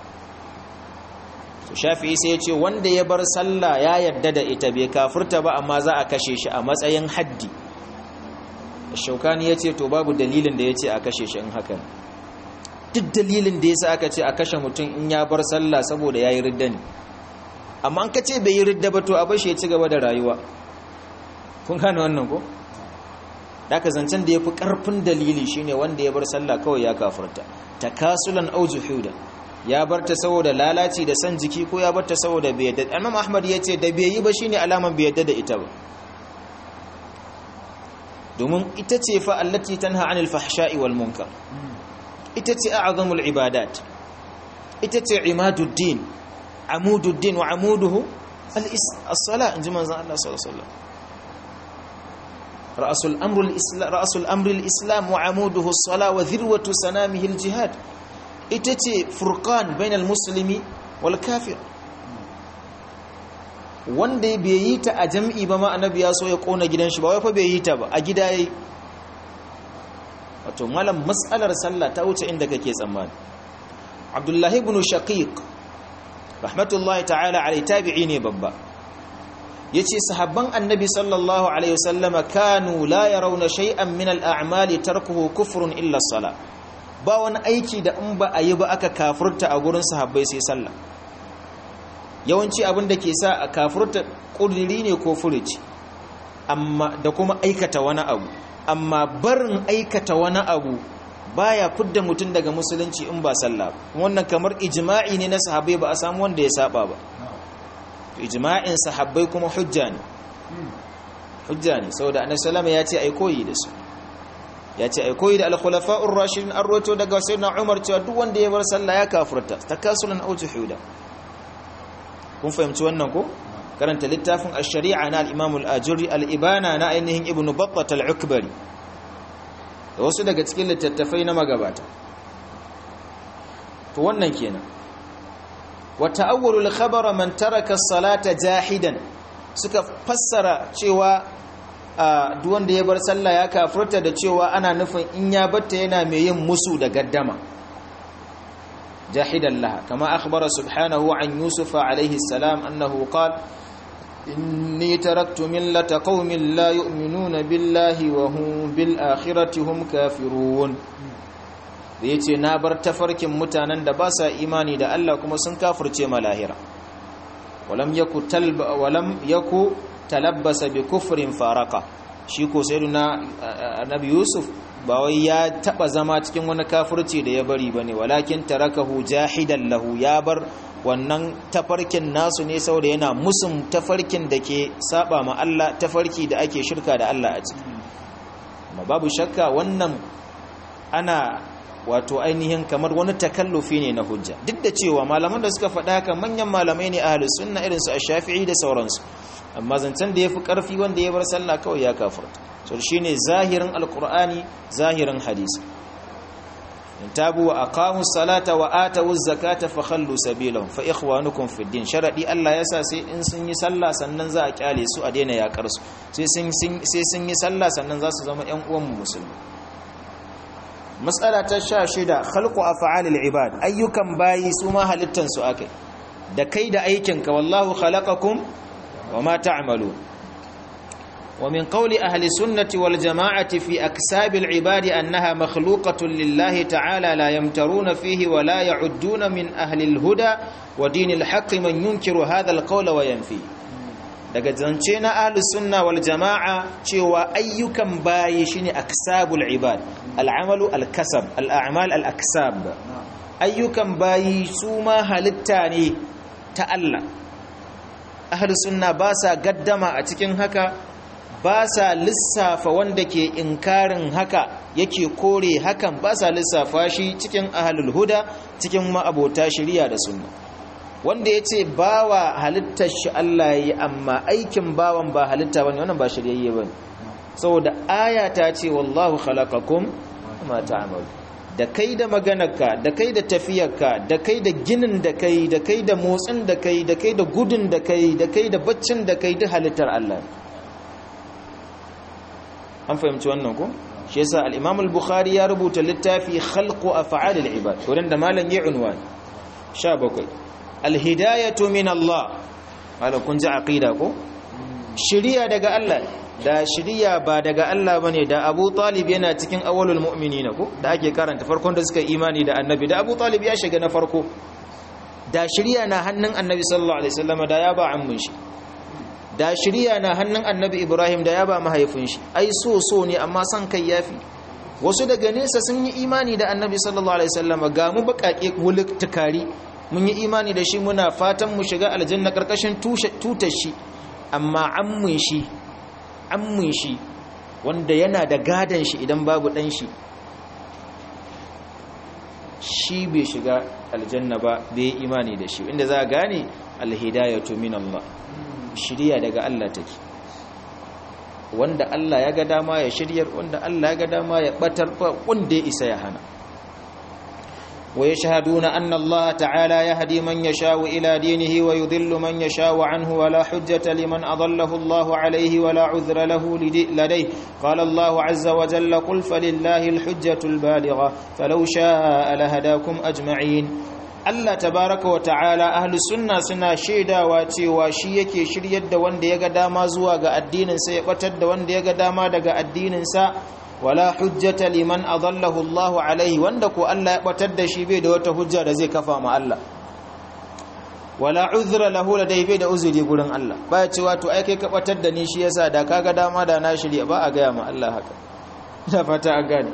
to shafi sai ya ce wanda ya bar sallah ya yadda da ita bai kafurta ba amma za a kashe shi a matsayin haddi shaukani ya ce to babu dalilin da ya ce a kashe shi in haka duk dalilin da ya sa aka ce a kashe mutum in ya bar sallah saboda ya yi ridda ne amma an ka ce bai yi ridda ba to a bashi ya ci gaba da rayuwa kun gane wannan ko daga zancen da ya fi ƙarfin dalili shine wanda ya bar sallah kawai ya kafurta takasulan au juhuda ya bar ta saboda lalaci da san jiki ko ya bar ta saboda bai yadda imam ahmad ya ce da bai yi ba shine alaman bai yadda da ita ba domin ita ce fa allati tanha anil fahsha'i wal munkar ita ce a'zamul ibadat ita ce imaduddin amududdin wa amuduhu as-sala inji manzon Allah sallallahu alaihi wasallam رأس الأمر الإسلام رأس الأمر الإسلام وعموده الصلاة وذروة سنامه الجهاد إتتي فرقان بين المسلم والكافر wanda bai yi ta a jam'i ba ma annabi ya so ya kona gidan shi ba wai fa bai yi ta ba a gida yayi wato malam mas'alar sallah ta wuce inda kake tsammani Abdullahi ibn Shaqiq rahmatullahi ta'ala alai tabi'i ne babba yace sahabban annabi sallallahu alaihi wasallama kanu la yarawna shay'an min al-a'mali tarkuhu kufrun illa as-salah ba wani aiki da in ba a yi ba aka kafurta a gurin sahabbai sai sallah yawanci abin da ke sa a kafurta kudiri ne ko furuci amma da kuma aikata wani abu amma barin aikata wani abu baya fidda mutum daga musulunci in ba sallah wannan kamar ijma'i ne na sahabbai ba a samu wanda ya saba ba ijma'in sahabbai kuma hujja ne hujja ne saboda annabi sallama ya ce ai koyi da su ya ce ai koyi da al-khulafa'ur rashidin an roto daga sayyidina Umar cewa duk wanda ya bar sallah ya kafirta takasulan aw juhuda kun fahimci wannan ko karanta littafin ash-shari'a na al-Imam al-Ajuri al-Ibana na ainihin Ibn Battah al-Ukbari da wasu daga cikin littattafai na magabata to wannan kenan وتأول الخبر من ترك الصلاة جاحدا suka fassara cewa duk wanda ya bar sallah ya kafirta da cewa ana nufin in ya batta yana mai yin musu da gaddama jahidan laha kama akhbara subhanahu an yusufa alayhi salam annahu qala inni taraktu millata qaumin la yu'minuna billahi wa hum bil akhirati hum kafirun da ya ce na bar tafarkin mutanen da ba sa imani da Allah kuma sun kafirce ma lahira walam yaku talabbasa bi kufrin faraka shi ko sai na annabi yusuf ba wai ya taba zama cikin wani kafirci da ya bari bane walakin tarakahu jahidan lahu ya bar wannan tafarkin nasu ne saboda yana musun tafarkin da ke saba ma Allah tafarki da ake shirka da Allah a ciki amma babu shakka wannan ana wato ainihin kamar wani takallufi ne na hujja duk da cewa malaman da suka faɗa haka manyan malamai ne ahlus sunna irin su ash-shafi'i da sauransu amma zancen da yafi karfi wanda ya bar sallah kawai ya kafirta so shine zahirin alqur'ani zahirin hadisi in tabu wa aqamu salata wa atu zakata fa khallu sabilahum fa ikhwanukum fid din sharadi Allah yasa sai in sun yi sallah sannan za a kyale su a daina yakar su sai sun sai sun yi sallah sannan za su zama ƴan uwan musulmi matsala ta sha shida khalqu af'alil ibad ayyukan bayi su ma halittan su akai da kai da aikinka wallahu khalaqakum wama ta'malun wa min qawli ahli sunnati wal jama'ati fi aksabil ibad annaha makhluqatun lillahi ta'ala la yamtaruna fihi wa la ya'udduna min ahli al huda wa dinil haqqi man yunkiru hadha al qawla wa yanfi daga zance na ahlus sunna wal jama'a cewa ayyukan bayi shine aksabul ibad al'amalu al-kasab al'amal al-aksab ayyukan bayi su ma halitta ne ta Allah ahlus sunna ba sa gaddama a cikin haka ba sa lissafa wanda ke inkarin haka yake kore hakan ba sa lissafa shi cikin ahalul huda cikin ma'abota shari'a da sunna wanda ya ce bawa halittar shi Allah yi amma aikin bawan ba halitta bane wannan ba shiryayye bane saboda aya ta ce wallahu khalaqakum ma ta'malu da kai da maganarka da kai da tafiyarka da kai da ginin da kai da kai da motsin da kai da kai da gudun da kai da kai da baccin da kai duk halittar Allah an fahimci wannan ko shi yasa al-Imam al-Bukhari ya rubuta littafi khalqu af'al al-ibad wurin da malam ya unwan 17 al-hidayatu min Allah malam kun ji aqida ko shiriya daga Allah da shiriya ba daga Allah bane da Abu Talib yana cikin awwalul mu'minin ko da ake karanta farkon da suka imani da Annabi da Abu Talib ya shiga na farko da shiriya na hannun Annabi sallallahu alaihi wasallam da ya ba ammun shi da shiriya na hannun Annabi Ibrahim da ya ba mahaifin shi ai so so ne amma san kai yafi wasu daga nesa sun yi imani da Annabi sallallahu alaihi wasallam ga mu bakake wuluk tukari mun yi imani da shi muna fatan mu shiga aljanna karkashin tutar shi amma ammun shi ammun shi wanda yana da gadon shi idan babu dan shi shi bai shiga aljanna ba bai yi imani da shi inda za a gane alhidayatu min Allah shiriya daga Allah take wanda Allah ya ga dama ya shiryar wanda Allah ya ga dama ya batar wanda ya isa ya hana ويشهدون أن الله تعالى يهدي من يشاء إلى دينه ويذل من يشاء عنه ولا حجة لمن أضله الله عليه ولا عذر له لديه قال الله عز وجل قل فلله الحجة البالغة فلو شاء لهداكم أجمعين Allah tabaraka wa ta'ala ahli sunna suna shaidawa cewa shi yake shiryar da wanda ya ga dama zuwa ga addinin sa ya batar da wanda ya ga dama daga addinin sa wala hujjata liman adallahu Allahu alaihi wanda ko Allah ya batar da shi bai da wata hujja da zai kafa ma Allah wala uzra lahu ladai bai da uzuri gurin Allah baya cewa to ai kai ka batar da ni shi yasa da kaga dama da na shirya ba a ga ma Allah haka ina fata an gane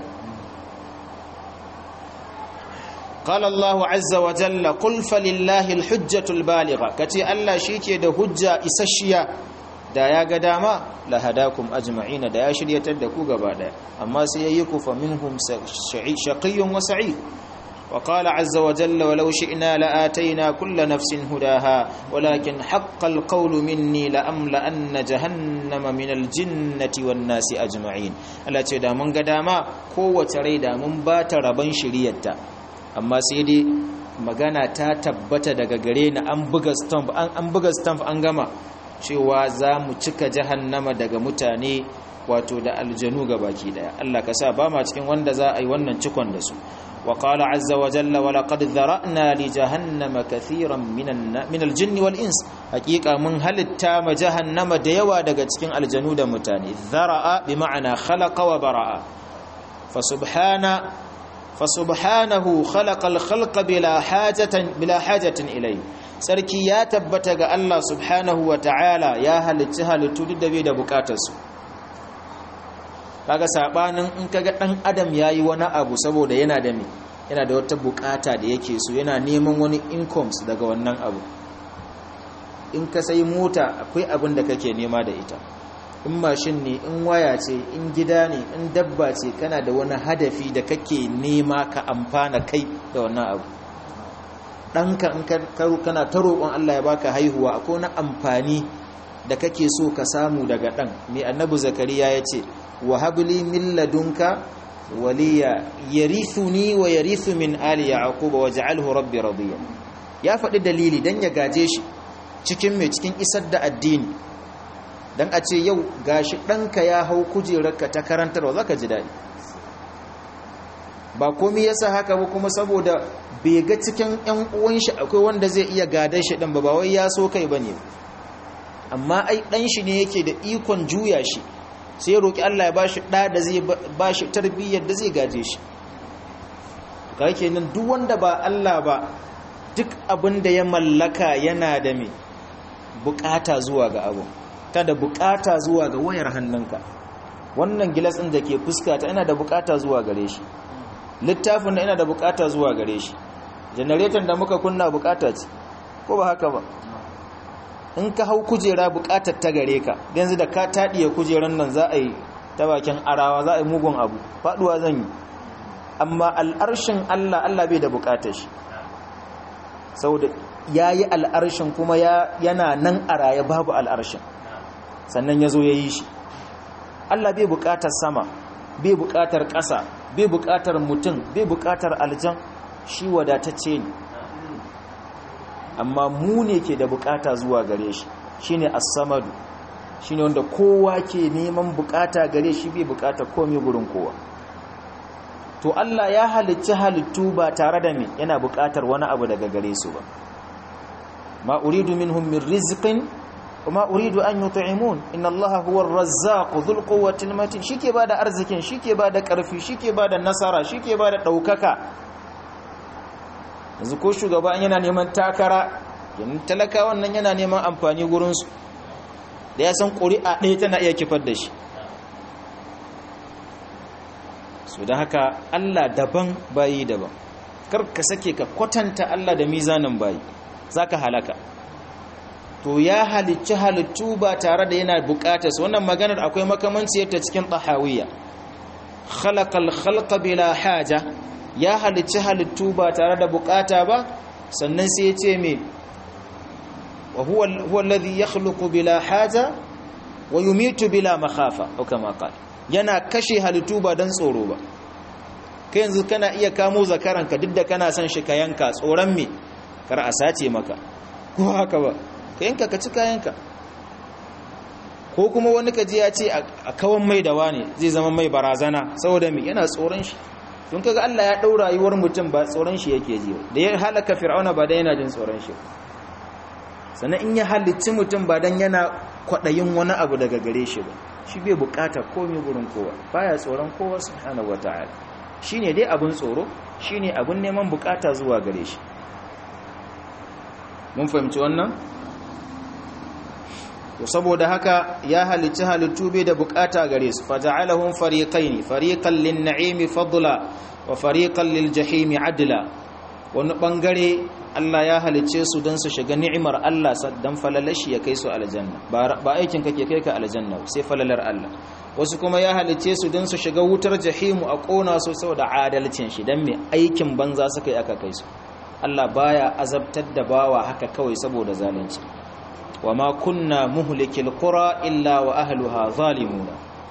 قال الله عز وجل قل فلله الحجة البالغة كتي الله شيكي ده حجة إسشيا da ya ga dama la hadakum ajma'ina da ya shiryatar da ku gaba daya amma sai yayi ku fa minhum shaqiyyun wa sa'id wa qala azza wa jalla walau shi'na la atayna kulla nafsin hudaha walakin haqqal qawlu minni la amla anna jahannama min aljinnati wan nasi ajma'in Allah ce da mun ga dama kowace rai da mun ba ta raban shiriyarta amma sai dai magana ta tabbata daga gare ni an buga stamp an buga stamp an gama cewa za mu cika jahannama daga mutane wato da aljanu baki daya Allah ka sa ba ma cikin wanda za a yi wannan cikon da su wa qala azza wa jalla wa laqad dhara'na li jahannama kathiran min aljinn wal ins haqiqa mun halitta ma jahannama da yawa daga cikin aljanu da mutane dhara'a bi ma'ana khalaqa wa bara'a fa subhana fa subhanahu khalaqa al khalqa bila hajatan bila hajatin ilayhi sarki ya tabbata ga Allah subhanahu wa ta'ala ya halicci halittu duk da bai da bukatarsu kaga sabanin in kaga dan adam yayi wani abu saboda yana da me yana da wata bukata da yake so yana neman wani incomes daga wannan abu in ka sai mota akwai abin da kake nema da ita in mashin ne in waya ce in gida ne in dabba ce kana da wani hadafi da kake nema ka amfana kai da wannan abu ɗanka in kana ta roƙon Allah ya baka haihuwa akwai wani amfani da kake so ka samu daga ɗan mai annabi zakariya ya ce wa habli min ladunka waliya yarithuni wa yarithu min ali yaqub wa ja'alhu rabbi radiya ya faɗi dalili dan ya gaje shi cikin mai cikin isar da addini dan a ce yau gashi ɗanka ya hau kujerarka ta karantarwa zaka ji daɗi ba komai yasa haka ba kuma saboda bai ga cikin ‘yan uwan shi akwai wanda zai iya gadar shi ɗan ba ba wai ya so kai ba ne amma ai ɗan shi ne yake da ikon juya shi sai ya roƙi Allah ya ba shi ɗa da zai ba shi tarbiyyar da zai gaje shi ka ke nan duk wanda ba Allah ba duk abin da ya mallaka yana da mai bukata zuwa ga abu ta da bukata zuwa ga wayar hannunka wannan gilas ɗin da ke fuskata yana da bukata zuwa gare shi littafin da ina da bukata zuwa gare shi janareton da muka kunna bukata ce ko ba haka ba in ka hau kujera bukatar ta gare ka yanzu da ka taɗiye kujeran nan za a yi ta bakin arawa za a yi mugun abu faɗuwa zan yi amma al'arshin Allah Allah bai da bukatar shi saboda ya yi al'arshin kuma yana nan a raye babu al'arshin sannan ya zo ya yi shi Allah bai bukatar sama bai bukatar ƙasa bai bukatar mutum bai bukatar aljan shi wadatacce ne amma mu ne ke da bukata zuwa gare shi shine as-samadu shine wanda kowa ke neman bukata gare shi bai bukata komai gurin kowa to Allah ya halicci halittu ba tare da me yana bukatar wani abu daga gare su ba ma uridu minhum min rizqin وما أريد أن يطعمون إن الله هو الرزاق ذو القوة المتين شيكي بعد أرزكين شيكي بعد كرفي شيكي بعد النصارى شيكي بعد ɗaukaka. yanzu ko shugaba yana neman takara yanzu talakawan nan yana neman amfani gurinsu da ya san ƙuri'a ɗaya tana iya kifar da shi su da haka allah daban bayi daban kar ka sake ka kwatanta allah da mizanin bayi za ka halaka to ya halicci halittu ba tare da yana bukatar su wannan maganar akwai makamanci ta cikin tahawiyya khalaqal khalqa bila haja ya halicci halittu ba tare da bukata ba sannan sai ya ce me wa huwa huwa alladhi yakhluqu bila haja wa yumitu bila makhafa au kama qala yana kashe halittu ba dan tsoro ba kai yanzu kana iya kamo zakaranka duk da kana son shi ka yanka tsoron me kar a sace maka ko haka ba ka yanka ka ci kayanka ko kuma wani kaji ya ce a kawan mai da wani zai zama mai barazana saboda mai yana tsoron shi don kaga Allah ya ɗau rayuwar mutum ba tsoron shi yake ji da ya halaka fir'auna ba dan yana jin tsoron shi sannan in ya halicci mutum ba dan yana kwaɗayin wani abu daga gare shi ba shi bai bukata komai gurin kowa baya tsoron kowa subhanahu wataala shine dai abun tsoro shine abun neman bukata zuwa gare shi mun fahimci wannan to saboda haka ya halicci halittu bai da bukata gare su fata'alahum fariqaini fariqan lin-na'imi fadla wa fariqan lil-jahimi adla wani bangare Allah ya halicce su don su shiga ni'imar Allah dan falalashi ya kai su aljanna ba aikin kake kai ka aljanna sai falalar Allah wasu kuma ya halicce su don su shiga wutar jahimu a kona su saboda adalcin shi dan me aikin banza suka yi aka kai su Allah baya azabtar da bawa haka kawai saboda zalunci وما كنا مهلك القرى إلا وأهلها ظالمون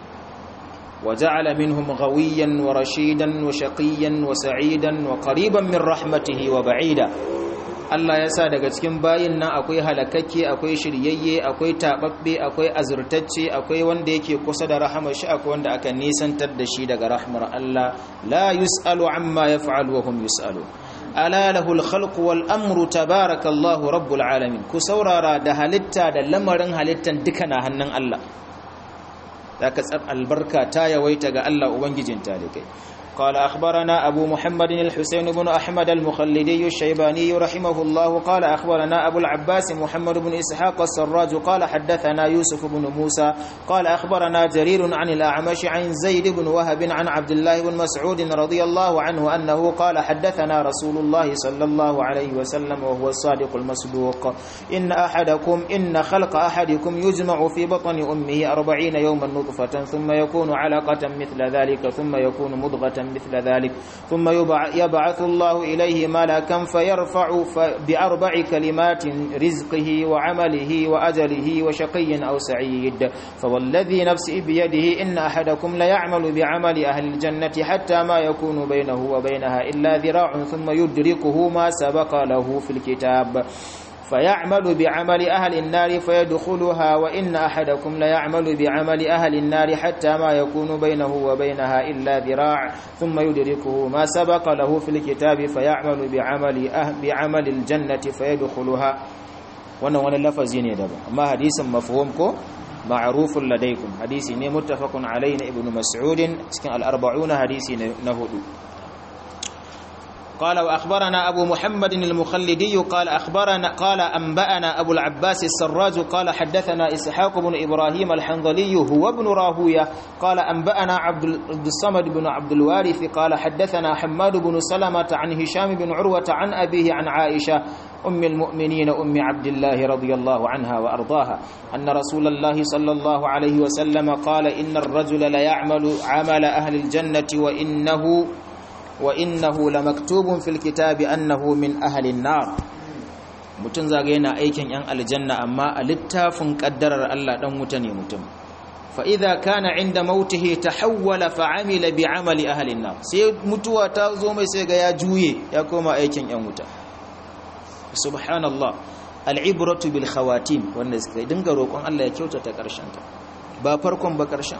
وجعل منهم غويا ورشيدا وشقيا وسعيدا وقريبا من رحمته وبعيدا Allah ya sa daga cikin bayin nan akwai halakakke akwai shiryayye akwai tababbe akwai azurtacce akwai wanda yake kusa da rahamar shi akwai wanda aka nisantar da shi daga rahmar Allah la yusalu amma yaf'alu wa hum yusalu ala lahul khalqu wal amru tabarakallahu rabbul alamin ku saurara da halitta da lamarin halittan duka na hannun Allah zaka tsar albarka ta yawaita ga Allah ubangijin talikai قال أخبرنا أبو محمد الحسين بن أحمد المخلدي الشيباني رحمه الله قال أخبرنا أبو العباس محمد بن إسحاق السراج قال حدثنا يوسف بن موسى قال أخبرنا جرير عن الأعمش عن زيد بن وهب عن عبد الله بن مسعود رضي الله عنه أنه قال حدثنا رسول الله صلى الله عليه وسلم وهو الصادق المصدوق إن أحدكم إن خلق أحدكم يجمع في بطن أمه أربعين يوما نطفة ثم يكون علقة مثل ذلك ثم يكون مضغة مثل ذلك ثم يبعث الله إليه ملكا فيرفع بأربع كلمات رزقه وعمله وأجله وشقي أو سعيد فوالذي نفسي بيده إن أحدكم ليعمل بعمل أهل الجنة حتى ما يكون بينه وبينها إلا ذراع ثم يدركه ما سبق له في الكتاب فيعمل بعمل أهل النار فيدخلها وإن أحدكم ليعمل بعمل أهل النار حتى ما يكون بينه وبينها إلا ذراع ثم يدركه ما سبق له في الكتاب فيعمل بعمل أهل بعمل الجنة فيدخلها wannan wani lafazi ne daban amma hadisin mafhum ko ma'rufun ladaikum hadisi ne muttafaqun alayhi na ibnu mas'ud cikin al-arba'un hadisi na hudu قال وأخبرنا أبو محمد المخلدي قال أخبرنا قال أنبأنا أبو العباس السراج قال حدثنا إسحاق بن إبراهيم الحنظلي هو ابن راهوية قال أنبأنا عبد الصمد بن عبد الوارث قال حدثنا حماد بن سلمة عن هشام بن عروة عن أبيه عن عائشة أم المؤمنين أم عبد الله رضي الله عنها وأرضاها أن رسول الله صلى الله عليه وسلم قال إن الرجل ليعمل عمل أهل الجنة وإنه وإنه لمكتوب في الكتاب أنه من أهل النار mutum zaga yana aikin yan aljanna amma a littafin kaddarar Allah dan wuta ne mutum fa idza kana inda mautihi tahawwala fa amila bi amali ahli an sai mutuwa ta zo mai sai ga ya juye ya koma aikin yan wuta subhanallah al'ibratu bil khawatim wanda suka dinga roƙon Allah ya kyautata ƙarshen ta ba farkon ba ƙarshen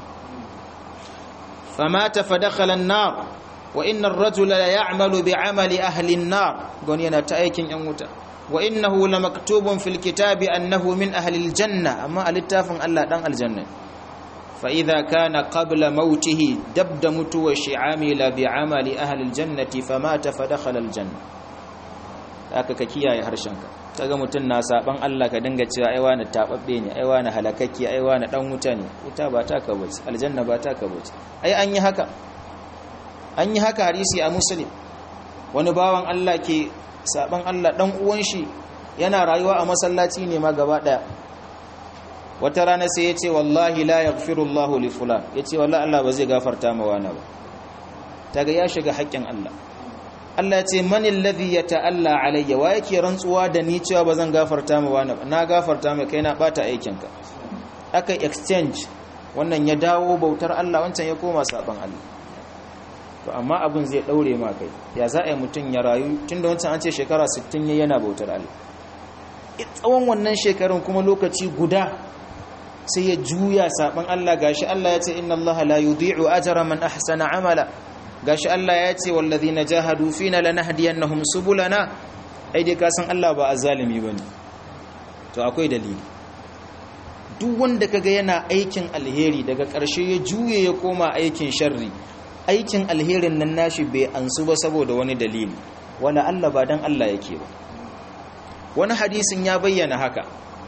famata fa dakhala an-nar wa inna ar-rajula la ya'malu bi amali ahli an-nar gon yana ta aikin yan wuta wa innahu lamaktubun fil kitabi annahu min ahli al-janna amma a littafin Allah dan aljanna fa idza kana qabla mautihi dabda mutuwa shi'amila bi amali ahli al-jannati famata fa dakhala al-janna aka ka kiyaye harshenka kaga mutum na saban Allah ka dinga cewa ai wani tababbe ne ai wani halakakki ai wani dan wuta ne wuta ba ta ka bace aljanna ba ta ka bace ai an yi haka an yi haka hadisi a muslim wani bawan Allah ke saban Allah dan uwan shi yana rayuwa a masallaci ne ma gaba daya wata rana sai ya ce wallahi la yaghfirullahu li fulan yace wallahi Allah ba zai gafarta ma wani ba taga ya shiga haƙƙin Allah Allah ce mani alladhi yata'alla alayya wa yake rantsuwa da ni cewa bazan gafarta ma wani na gafarta mai kai na bata aikinka aka exchange wannan ya dawo bautar Allah wancan ya koma saban Allah to amma abun zai daure ma kai ya za a yi mutum ya rayu tunda wancan an ce shekara 60 yayi yana bautar Allah tsawon wannan shekarun kuma lokaci guda sai ya juya saban Allah gashi Allah ya ce inna Allah la yudhi'u ajra man ahsana amala gashi Allah ya ce wallazina jahadu fina lanahdiyannahum subulana ai dai ka san Allah ba azzalimi bane to akwai dalili duk wanda kaga yana aikin alheri daga ƙarshe ya juye ya koma aikin sharri aikin alherin nan nashi bai ansu ba saboda wani dalili wala Allah ba dan Allah yake ba wani hadisin ya bayyana haka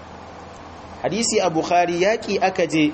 hadisi a bukhari yaki aka je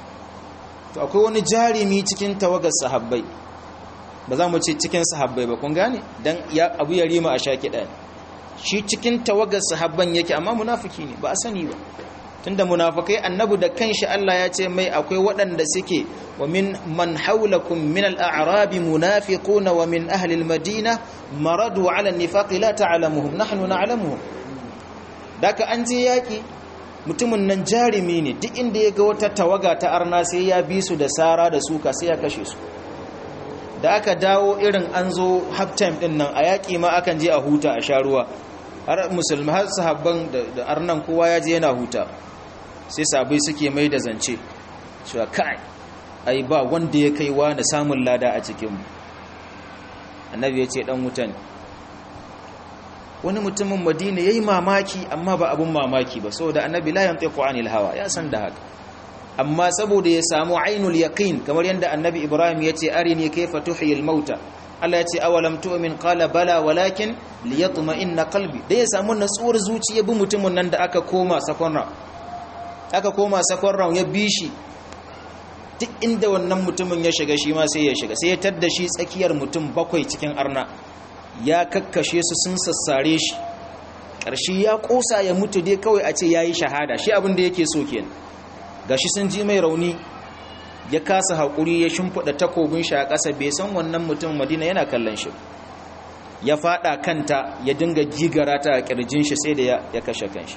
to akwai wani jarimi cikin tawagar sahabbai ba za mu ce cikin sahabbai ba kun gane dan ya abu ya rima a shaki ɗaya shi cikin tawagar sahabban yake amma munafiki ne ba a sani ba tunda munafikai annabu da kanshi Allah ya ce mai akwai waɗanda suke wa min man haulakum min al-a'rabi munafiquna wa min ahli al-madina maradu ala an-nifaqi la ta'lamuhum nahnu na'lamuhum daka an je yaki mutumin nan jarimi ne duk inda ya ga wata tawaga ta arna sai ya bi su da sara da suka sai ya kashe su da aka dawo irin an zo half time din nan a yaƙi ma akan je a huta a sha ruwa har musulmi har sahabban da arnan kowa ya je yana huta sai sabai suke mai da zance cewa kai ai ba wanda ya kai na samun lada a cikinmu annabi ya ce dan wuta ne wani mutumin madina ya yi mamaki amma ba abin mamaki ba saboda annabi la yantiqu anil hawa ya san da haka amma saboda ya samu ainul yaqin kamar yadda annabi ibrahim ya ce arini kayfa tuhyil mauta Allah ya ce awalam tu'min qala bala walakin liyatma'inna qalbi da ya samu natsuwar zuciya bi mutumin nan da aka koma sakon aka koma sakon ya bishi duk inda wannan mutumin ya shiga shi ma sai ya shiga sai ya tadda shi tsakiyar mutum bakwai cikin arna ya kakkashe su sun sassare shi ƙarshe ya ƙosa ya mutu dai kawai a ce ya yi shahada shi abin da yake so kenan gashi sun ji mai rauni ya kasa haƙuri ya shimfiɗa takobin shi a ƙasa bai san wannan mutum madina yana kallon shi ya faɗa kanta ya dinga jigara ta a ƙirjin shi sai da ya kashe kanshi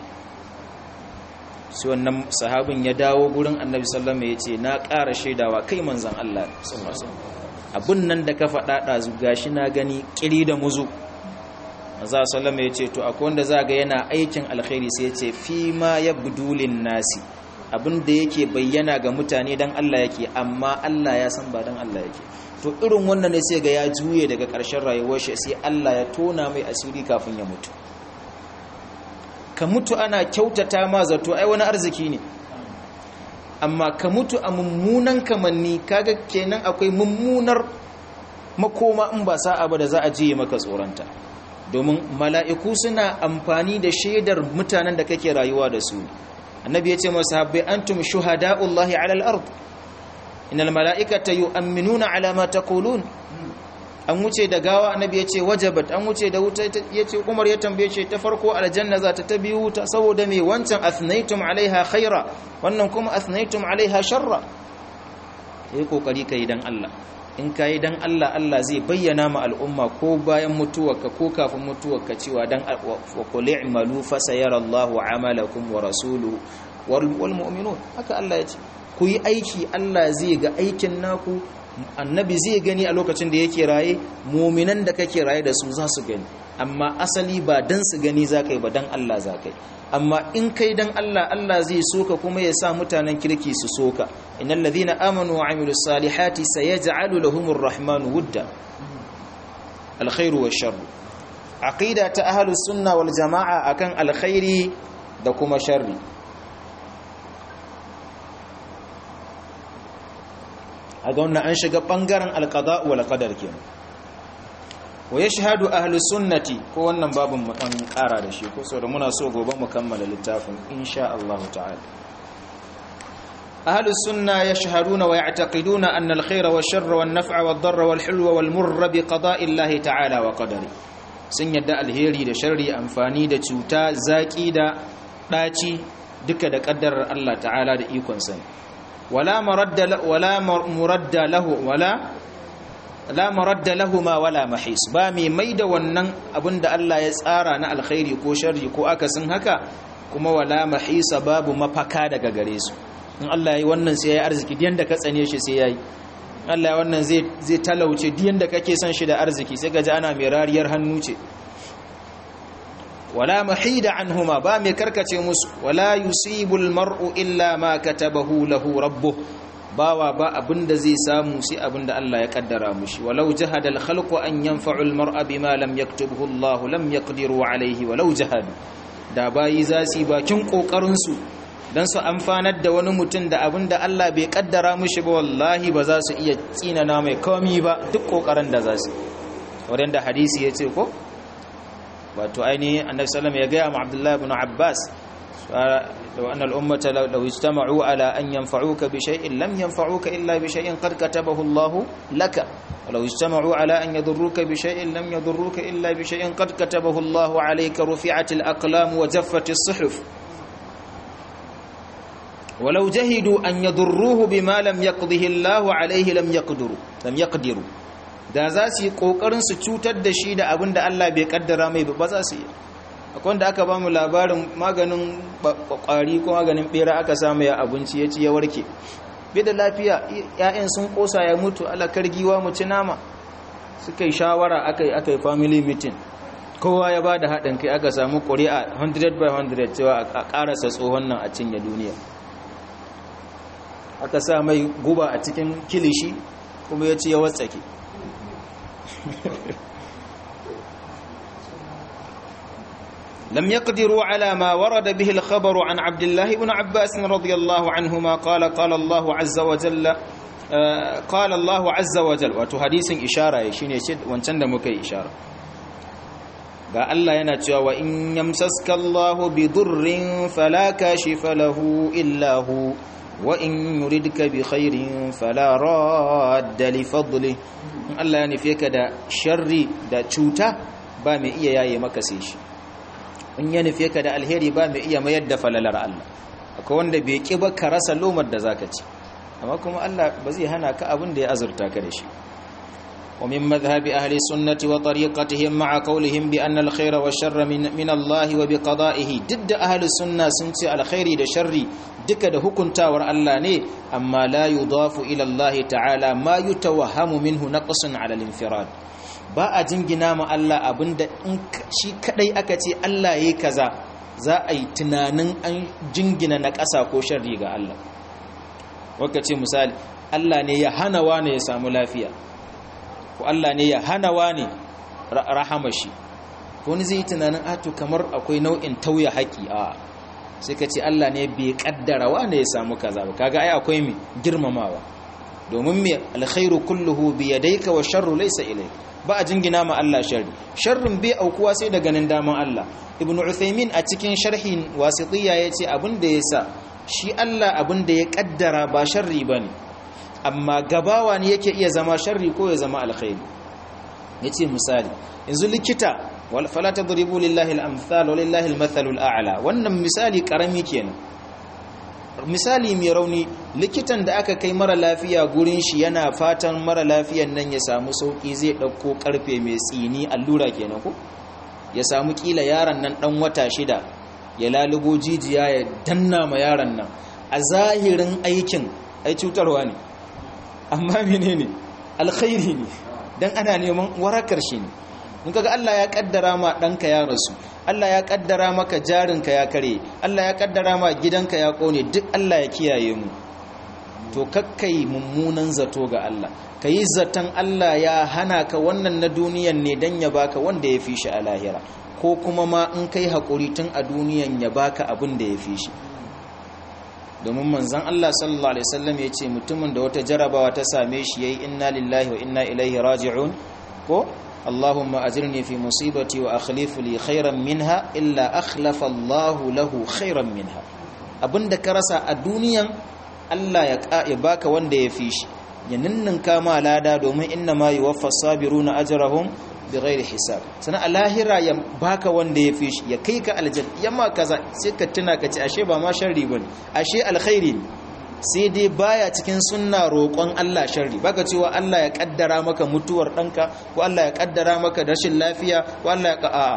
sai wannan sahabin ya dawo gurin annabi sallama ya ce na ƙara shaidawa kai manzan Allah abin nan da ka faɗa ɗazu gashi na gani ƙiri da muzu maza sallama ya ce to akwai wanda za ga yana aikin alkhairi sai ya ce fi ma ya budulin nasi abin da yake bayyana ga mutane don Allah yake amma Allah ya san ba don Allah yake to irin wannan ne sai ga ya juye daga ƙarshen rayuwar shi sai Allah ya tona mai asiri kafin ya mutu ka mutu ana kyautata ma zato ai wani arziki ne amma ka mutu a mummunan kamanni kaga kenan akwai mummunar makoma in ba sa'a ba da za a jiye maka tsoronta domin mala'iku suna amfani da shaidar mutanen da kake rayuwa da su annabi ya ce masu habbai antum shuhada'ullahi ala al-ard innal mala'ikata yu'minuna ala ma taqulun an wuce da gawa annabi ya ce wajabat an wuce da wuta ya ce umar ya tambaye ce ta farko aljanna za ta tabi wuta saboda me wancan athnaitum alaiha khaira wannan kuma athnaitum alaiha sharra yayi kokari kai dan Allah in kai dan Allah Allah zai bayyana ma al'umma ko bayan mutuwarka ko kafin mutuwarka cewa dan wa qul i'malu fa sayara Allahu amalakum wa rasuluhu wal mu'minun haka Allah ya ce ku yi aiki Allah zai ga aikin naku annabi zai gani a lokacin da yake raye muminan da kake raye da su za su gani amma asali ba dan su gani za ka yi ba dan Allah za ka yi amma in kai dan Allah Allah zai soka kuma ya sa mutanen kirki su soka innal ladhina amanu wa amilus salihati sayaj'alu lahumur rahmanu wudda alkhairu wash-sharr aqida ta ahlus sunna wal jamaa akan alkhairi da kuma sharri a ga wannan an shiga ɓangaren alƙada wal qadar kenan wa yashhadu ahlu sunnati ko wannan babin mu dan ƙara da shi ko saboda muna so gobe mu kammala littafin insha Allah ta'ala ahlu sunna yashhaduna wa ya'taqiduna anna al-khayra wash-sharra wan-naf'a wad-darra wal-hulwa wal-murra bi qada'i Allah ta'ala wa qadari sun yadda alheri da sharri amfani da cuta zaki da daci duka da kaddarar Allah ta'ala da ikon sa ولا مرد ولا مرد له ولا لا مرد لهما ولا محيص ba mai maida wannan abinda Allah ya tsara na alkhairi ko sharri ko akasin haka kuma wala mahisa babu mafaka daga gare su in Allah yayi wannan sai yayi arziki diyan da ka tsane shi sai yayi Allah ya wannan zai zai talauce diyan da kake son shi da arziki sai gaji ana mai rariyar hannu ce wala mahida anhuma ba mai karkace musu wala yusibul mar'u illa ma katabahu lahu rabbuh bawa ba abinda zai samu sai abinda Allah ya kaddara mushi walau jahada al khalqu an yanfa'u al mar'a bima lam yaktubhu Allah lam yaqdiru alayhi walau jahadu da bayi zasi bakin kokarin su dan su amfanar da wani mutum da abinda Allah bai kaddara mushi ba wallahi ba za su iya tsinana mai komi ba duk kokarin da za su wadanda hadisi yace ko wato ainihin annabi sallallahu ya gaya ma abdullahi ibn abbas law anna al-ummata law ijtama'u ala an yanfa'uka bi shay'in lam yanfa'uka illa bi shay'in qad katabahu Allah laka ولو اجتمعوا على أن يضروك بشيء لم يضروك إلا بشيء قد كتبه الله عليك رفعت الأقلام وجفت الصحف ولو جهدوا أن يضروه بما لم يقضه الله عليه لم يقدروا لم يقدروا da za su yi ƙoƙarin su cutar da shi da abin da Allah bai kaddara mai ba za su yi akwai wanda aka ba mu labarin maganin ƙwari ko maganin ɓera aka samu ya abinci ya ci ya warke bai da lafiya ‘ya'yan sun ƙosa ya mutu alakar giwa mu ci nama suka yi shawara aka yi aka yi family meeting kowa ya ba da haɗin kai aka samu ƙuri'a 100 by 100 cewa a ƙarasa tsohon nan a cinye duniya aka sa mai guba a cikin kilishi kuma ya ci ya watsake لم يقدروا على ما ورد به الخبر عن عبد الله بن عباس رضي الله عنهما قال قال الله عز وجل قال الله عز وجل wato hadisin ishara shine shi wancan da muka yi ishara ga Allah yana cewa wa in yamsaska Allah bi durrin fala kashifa lahu illa hu wa in yuridka bi khairin fala radda li fadli Allah ya nufe ka da sharri da cuta ba mai iya yaye maka sai shi in ya nufe ka da alheri ba mai iya mayar da falalar Allah akwai wanda bai ki ba ka rasa lomar da zaka ci amma kuma Allah ba zai hana ka abin da ya azurta ka da shi wa min madhhabi ahli sunnati wa tariqatihim ma'a qawlihim bi anna al-khayra wa sharra min min Allah wa bi qada'ihi didda ahli sunna sun ce alkhairi da sharri duka da hukuntawar Allah ne amma la yudafu ila Allah ta'ala ma yutawahhamu minhu naqsun 'ala al-infirad ba a jingina ma Allah abinda in shi kadai aka ce Allah yayi kaza za a yi tunanin an jingina na ƙasa ko sharri ga Allah waka ce misali Allah ne ya hana wane ya samu lafiya ko Allah ne ya hana wane rahama shi ko ni zai yi tunanin ato kamar akwai nau'in tauya haƙi a sai ka ce Allah ne bai kaddara wane ya samu kaza ba kaga ai akwai mi girmamawa domin me alkhairu kulluhu bi yadayka wa sharru laysa ilayka ba a jingina ma Allah sharri sharrin bai aukuwa sai da ganin daman Allah ibn Uthaymin a cikin sharhin wasitiyya yace abin da yasa shi Allah abin da ya kaddara ba sharri bane amma gabawa ne yake iya zama sharri ko ya zama alkhairi yace misali yanzu likita wal fala tadribu lillahi al-amthal wa lillahi al-mathalu al-a'la wannan misali karami kenan misali mai rauni likitan da aka kai mara lafiya gurin shi yana fatan mara lafiyan nan ya samu sauki zai dauko karfe mai tsini allura kenan ko ya samu kila yaron nan dan wata shida ya lalubo jijiya ya danna ma yaron nan a zahirin aikin ai cutarwa ne amma menene alkhairi ne dan ana neman warakar shi ne in kaga Allah ya kaddara ma danka ya rasu Allah ya kaddara maka jarinka ya kare Allah ya kaddara ma gidanka ya kone duk Allah ya kiyaye mu to kakkai mummunan zato ga Allah kayi zaton Allah ya hana ka wannan na duniyan ne dan ya baka wanda ya fi shi a lahira ko kuma ma in kai hakuri tun a duniyan ya baka abin da ya fi shi domin manzon Allah sallallahu alaihi wasallam ya ce mutumin da wata jarabawa ta same shi yayi inna lillahi wa inna ilaihi raji'un ko اللهم أجرني في مصيبتي وأخلف لي خيرا منها إلا أخلف الله له خيرا منها abin da ka rasa a duniyan Allah ya baka wanda ya fi shi ya ninninka ma lada domin inna ma yuwaffa sabiruna ajrahum bighairi hisab sana a lahira ya baka wanda ya fi shi ya kai ka aljanna yamma kaza sai ka tuna ka ce ashe ba ma sharri bane ashe alkhairi ne sai dai baya cikin sunna roƙon Allah sharri baka cewa Allah ya kaddara maka mutuwar ɗanka ko Allah ya kaddara maka rashin lafiya ko Allah ya a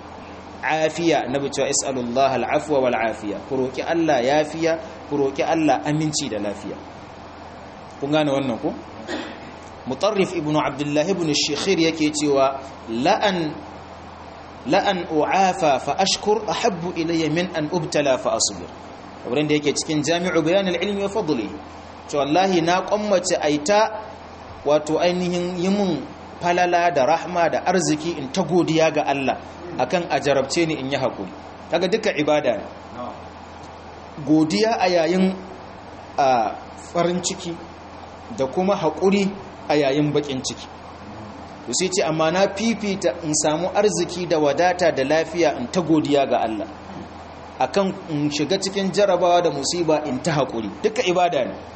afiya nabi cewa is'alullah al'afwa wal afiya ku roki Allah yafiya ku roki Allah aminci da lafiya kun gane wannan ko mutarrif ibnu abdullah ibn shikhir yake cewa la'an la'an u'afa fa ashkur ahabbu ilayya min an ubtala fa asbir wurin da yake cikin jami'u bayan ilmi wa fadli to wallahi na kwammace aita wato ainihin yimun falala da rahma da arziki in ta godiya ga Allah akan a jarabce ni in yi hakuri kaga duka ibada ne godiya a yayin a farin ciki da kuma hakuri a yayin bakin ciki to sai ce amma na fifita in samu arziki da wadata da lafiya in ta godiya ga Allah akan in shiga cikin jarabawa da musiba in ta haƙuri duka ibada ne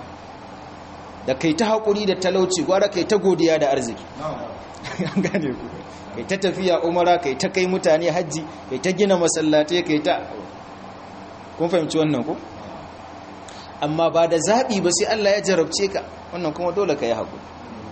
da kai ta haƙuri da talauci gwara kai ta godiya da arziki an gane ku kai ta tafiya umara kai ta kai mutane hajji kai ta gina masallatai kai ta kun fahimci wannan ku amma ba da zaɓi ba sai Allah ya jarabce ka wannan kuma dole ka yi haƙuri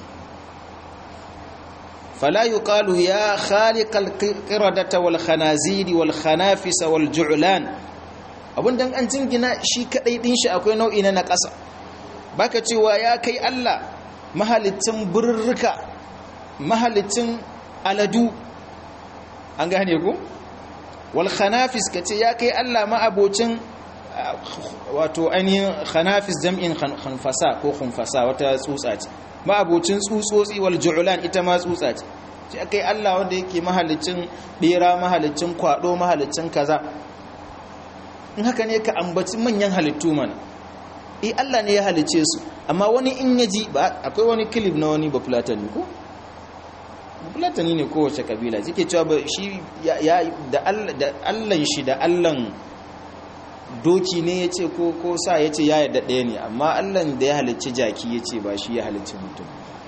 فلا يقال يا خالق القردة والخنازير والخنافس والجعلان abun dan an jingina shi kadai din shi akwai nau'i na nakasa baka cewa ya kai Allah mahalicin burruka mahalicin aladu an gane ku wal khanafis kace ya kai Allah ma abocin wato ainihin khanafis jam'in khanfasa ko khunfasa wata tsutsa ce ma'abocin tsutsotsi wal ju'lan ita ma tsutsa ce shi akai Allah wanda yake mahalicin bera mahalicin kwado mahalicin kaza in haka ne ka ambaci manyan halittu mana eh Allah ne ya halice su amma wani in yaji ba akwai wani clip na wani bafulatani ko bafulatani ne kowace kabila yake cewa ba shi ya da Allah shi da Allah doki ne ya ce ko sa ya ce ya yarda ɗaya ne amma allan da ya halicci jaki ya ce ba shi ya halicci mutum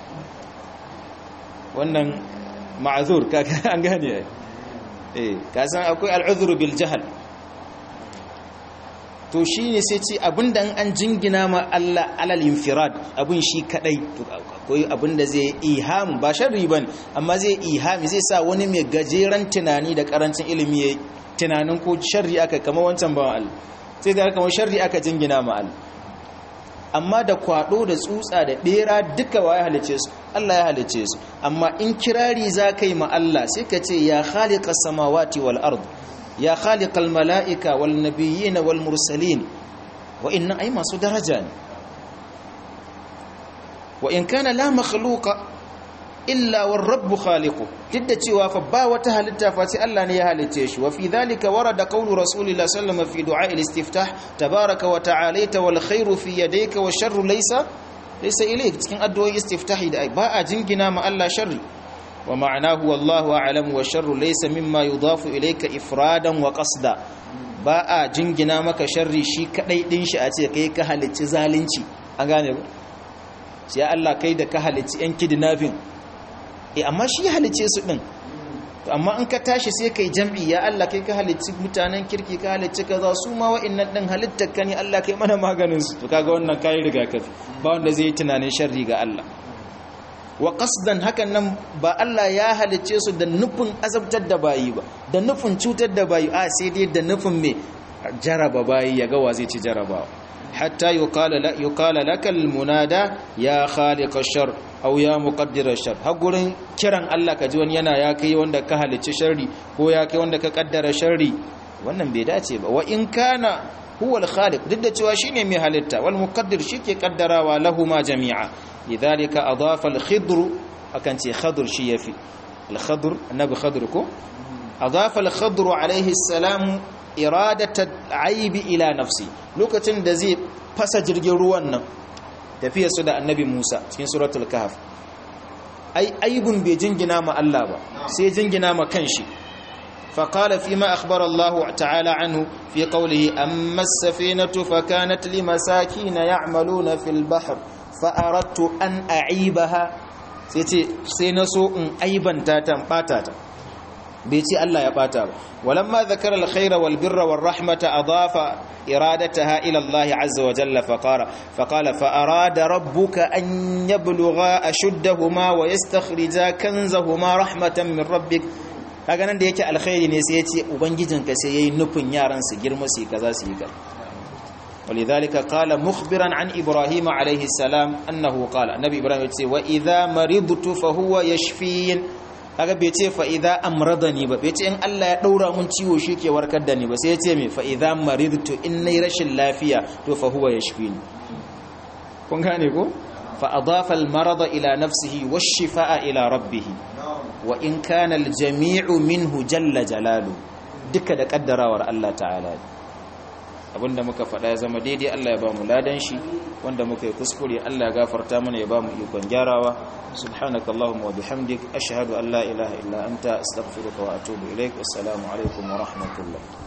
wannan ma'azur an gane eh kasan akwai al'uzuru bil jahal to shi ne sai ce abinda an jingina ma Allah alal infirad abin shi kadai to akwai abinda zai iham ba sharri bane amma zai ihami zai sa wani mai gajeren tunani da karancin ilimi ya tunanin ko sharri aka kama wancan bawan Allah sai da kamar sharri aka jingina ma Allah amma da kwado da tsutsa da bera duka waye halice su Allah ya halice su amma in kirari za kai ma Allah sai ka ce ya khaliqas samawati wal ard ya khaliqal malaika wal nabiyyin wal mursalin wa inna ay masu daraja ne wa in kana la makhluqa illa war rabbu khaliqu duk da cewa fa ba wata halitta fa sai Allah ne ya halice shi wa fi dhalika warada qawlu rasulillahi sallallahu alaihi wasallam fi du'a al-istiftah tabaraka wa ta'alaita wal khairu fi yadayka wa sharru laysa laysa ilayk cikin addu'o'in istiftahi da ba a jingina ma Allah sharri wa ma'anahu wallahu a'lam wa sharru laysa mimma yudafu ilayka ifradan wa qasda ba a jingina maka sharri shi kadai din shi a ce kai ka halicci zalunci an gane ba sai Allah kai da ka halicci yan kidnapping eh amma shi ya halice su din to amma in ka tashi sai kai jam'i ya Allah kai ka halicci mutanen kirki ka halicci kaza su ma wa'annan din halittar ka ne Allah kai mana maganin su to kaga wannan kai rigakafi ba wanda zai yi tunanin sharri ga Allah wa qasdan hakan nan ba Allah ya halicce su da nufin azabtar da bayi ba da nufin cutar da bayi a sai dai da nufin me jaraba bayi ya ga wa zai ci jarabawa hatta yuqala la yuqala lakal munada ya khaliq ash-shar aw ya muqaddir ash-shar har gurin kiran Allah ka ji wani yana ya kai wanda ka halicci sharri ko ya kai wanda ka kaddara sharri wannan bai dace ba wa in kana huwa al-khaliq duk da cewa shine mai halitta wal muqaddir shike kaddarawa lahuma jami'a lidhalika adafa al-khidr akan ce khadr shi yafi al-khadr annabi khadr ko adafa al-khadr alayhi salam iradata aibi ila nafsi lokacin da zai fasa jirgin ruwan nan tafiya su da annabi Musa cikin suratul kahf ai aibun bai jingina ma Allah ba sai jingina ma kanshi فقال فيما أخبر الله تعالى عنه في قوله أما السفينة فكانت لمساكين يعملون في البحر فأردت أن أعيبها سينسو أن أيبا تاتا باتاتا بيتي الله يباتا ولما ذكر الخير والبر والرحمة أضاف إرادتها إلى الله عز وجل فقال فقال فأراد ربك أن يبلغا أشدهما ويستخرجا كنزهما رحمة من ربك kaga nan da yake alkhairi ne sai ya ce ubangijinka sai yayi nufin yaran su girma su kaza su yi ka ولذلك قال مخبرا عن ابراهيم عليه السلام انه قال النبي ابراهيم yace wa idha maridtu fa huwa yashfin kaga bai ce fa idha amradani ba bai ce in Allah ya daura mun ciwo shi ke warkar da ni ba sai ya ce me fa idha maridtu in nayi rashin lafiya to fa huwa yashfin kun gane ko fa adafa al marada ila nafsihi wash shifaa ila rabbih wa in kana al jami'u minhu jalla jalalu duka da kaddarawar Allah ta'ala abinda muka faɗa ya zama daidai Allah ya ba mu ladan shi wanda muka yi kuskure Allah ya gafarta mana ya ba mu ikon gyarawa subhanakallahumma wa bihamdik ashhadu an la ilaha illa anta astaghfiruka wa atubu ilaik wassalamu alaikum wa rahmatullah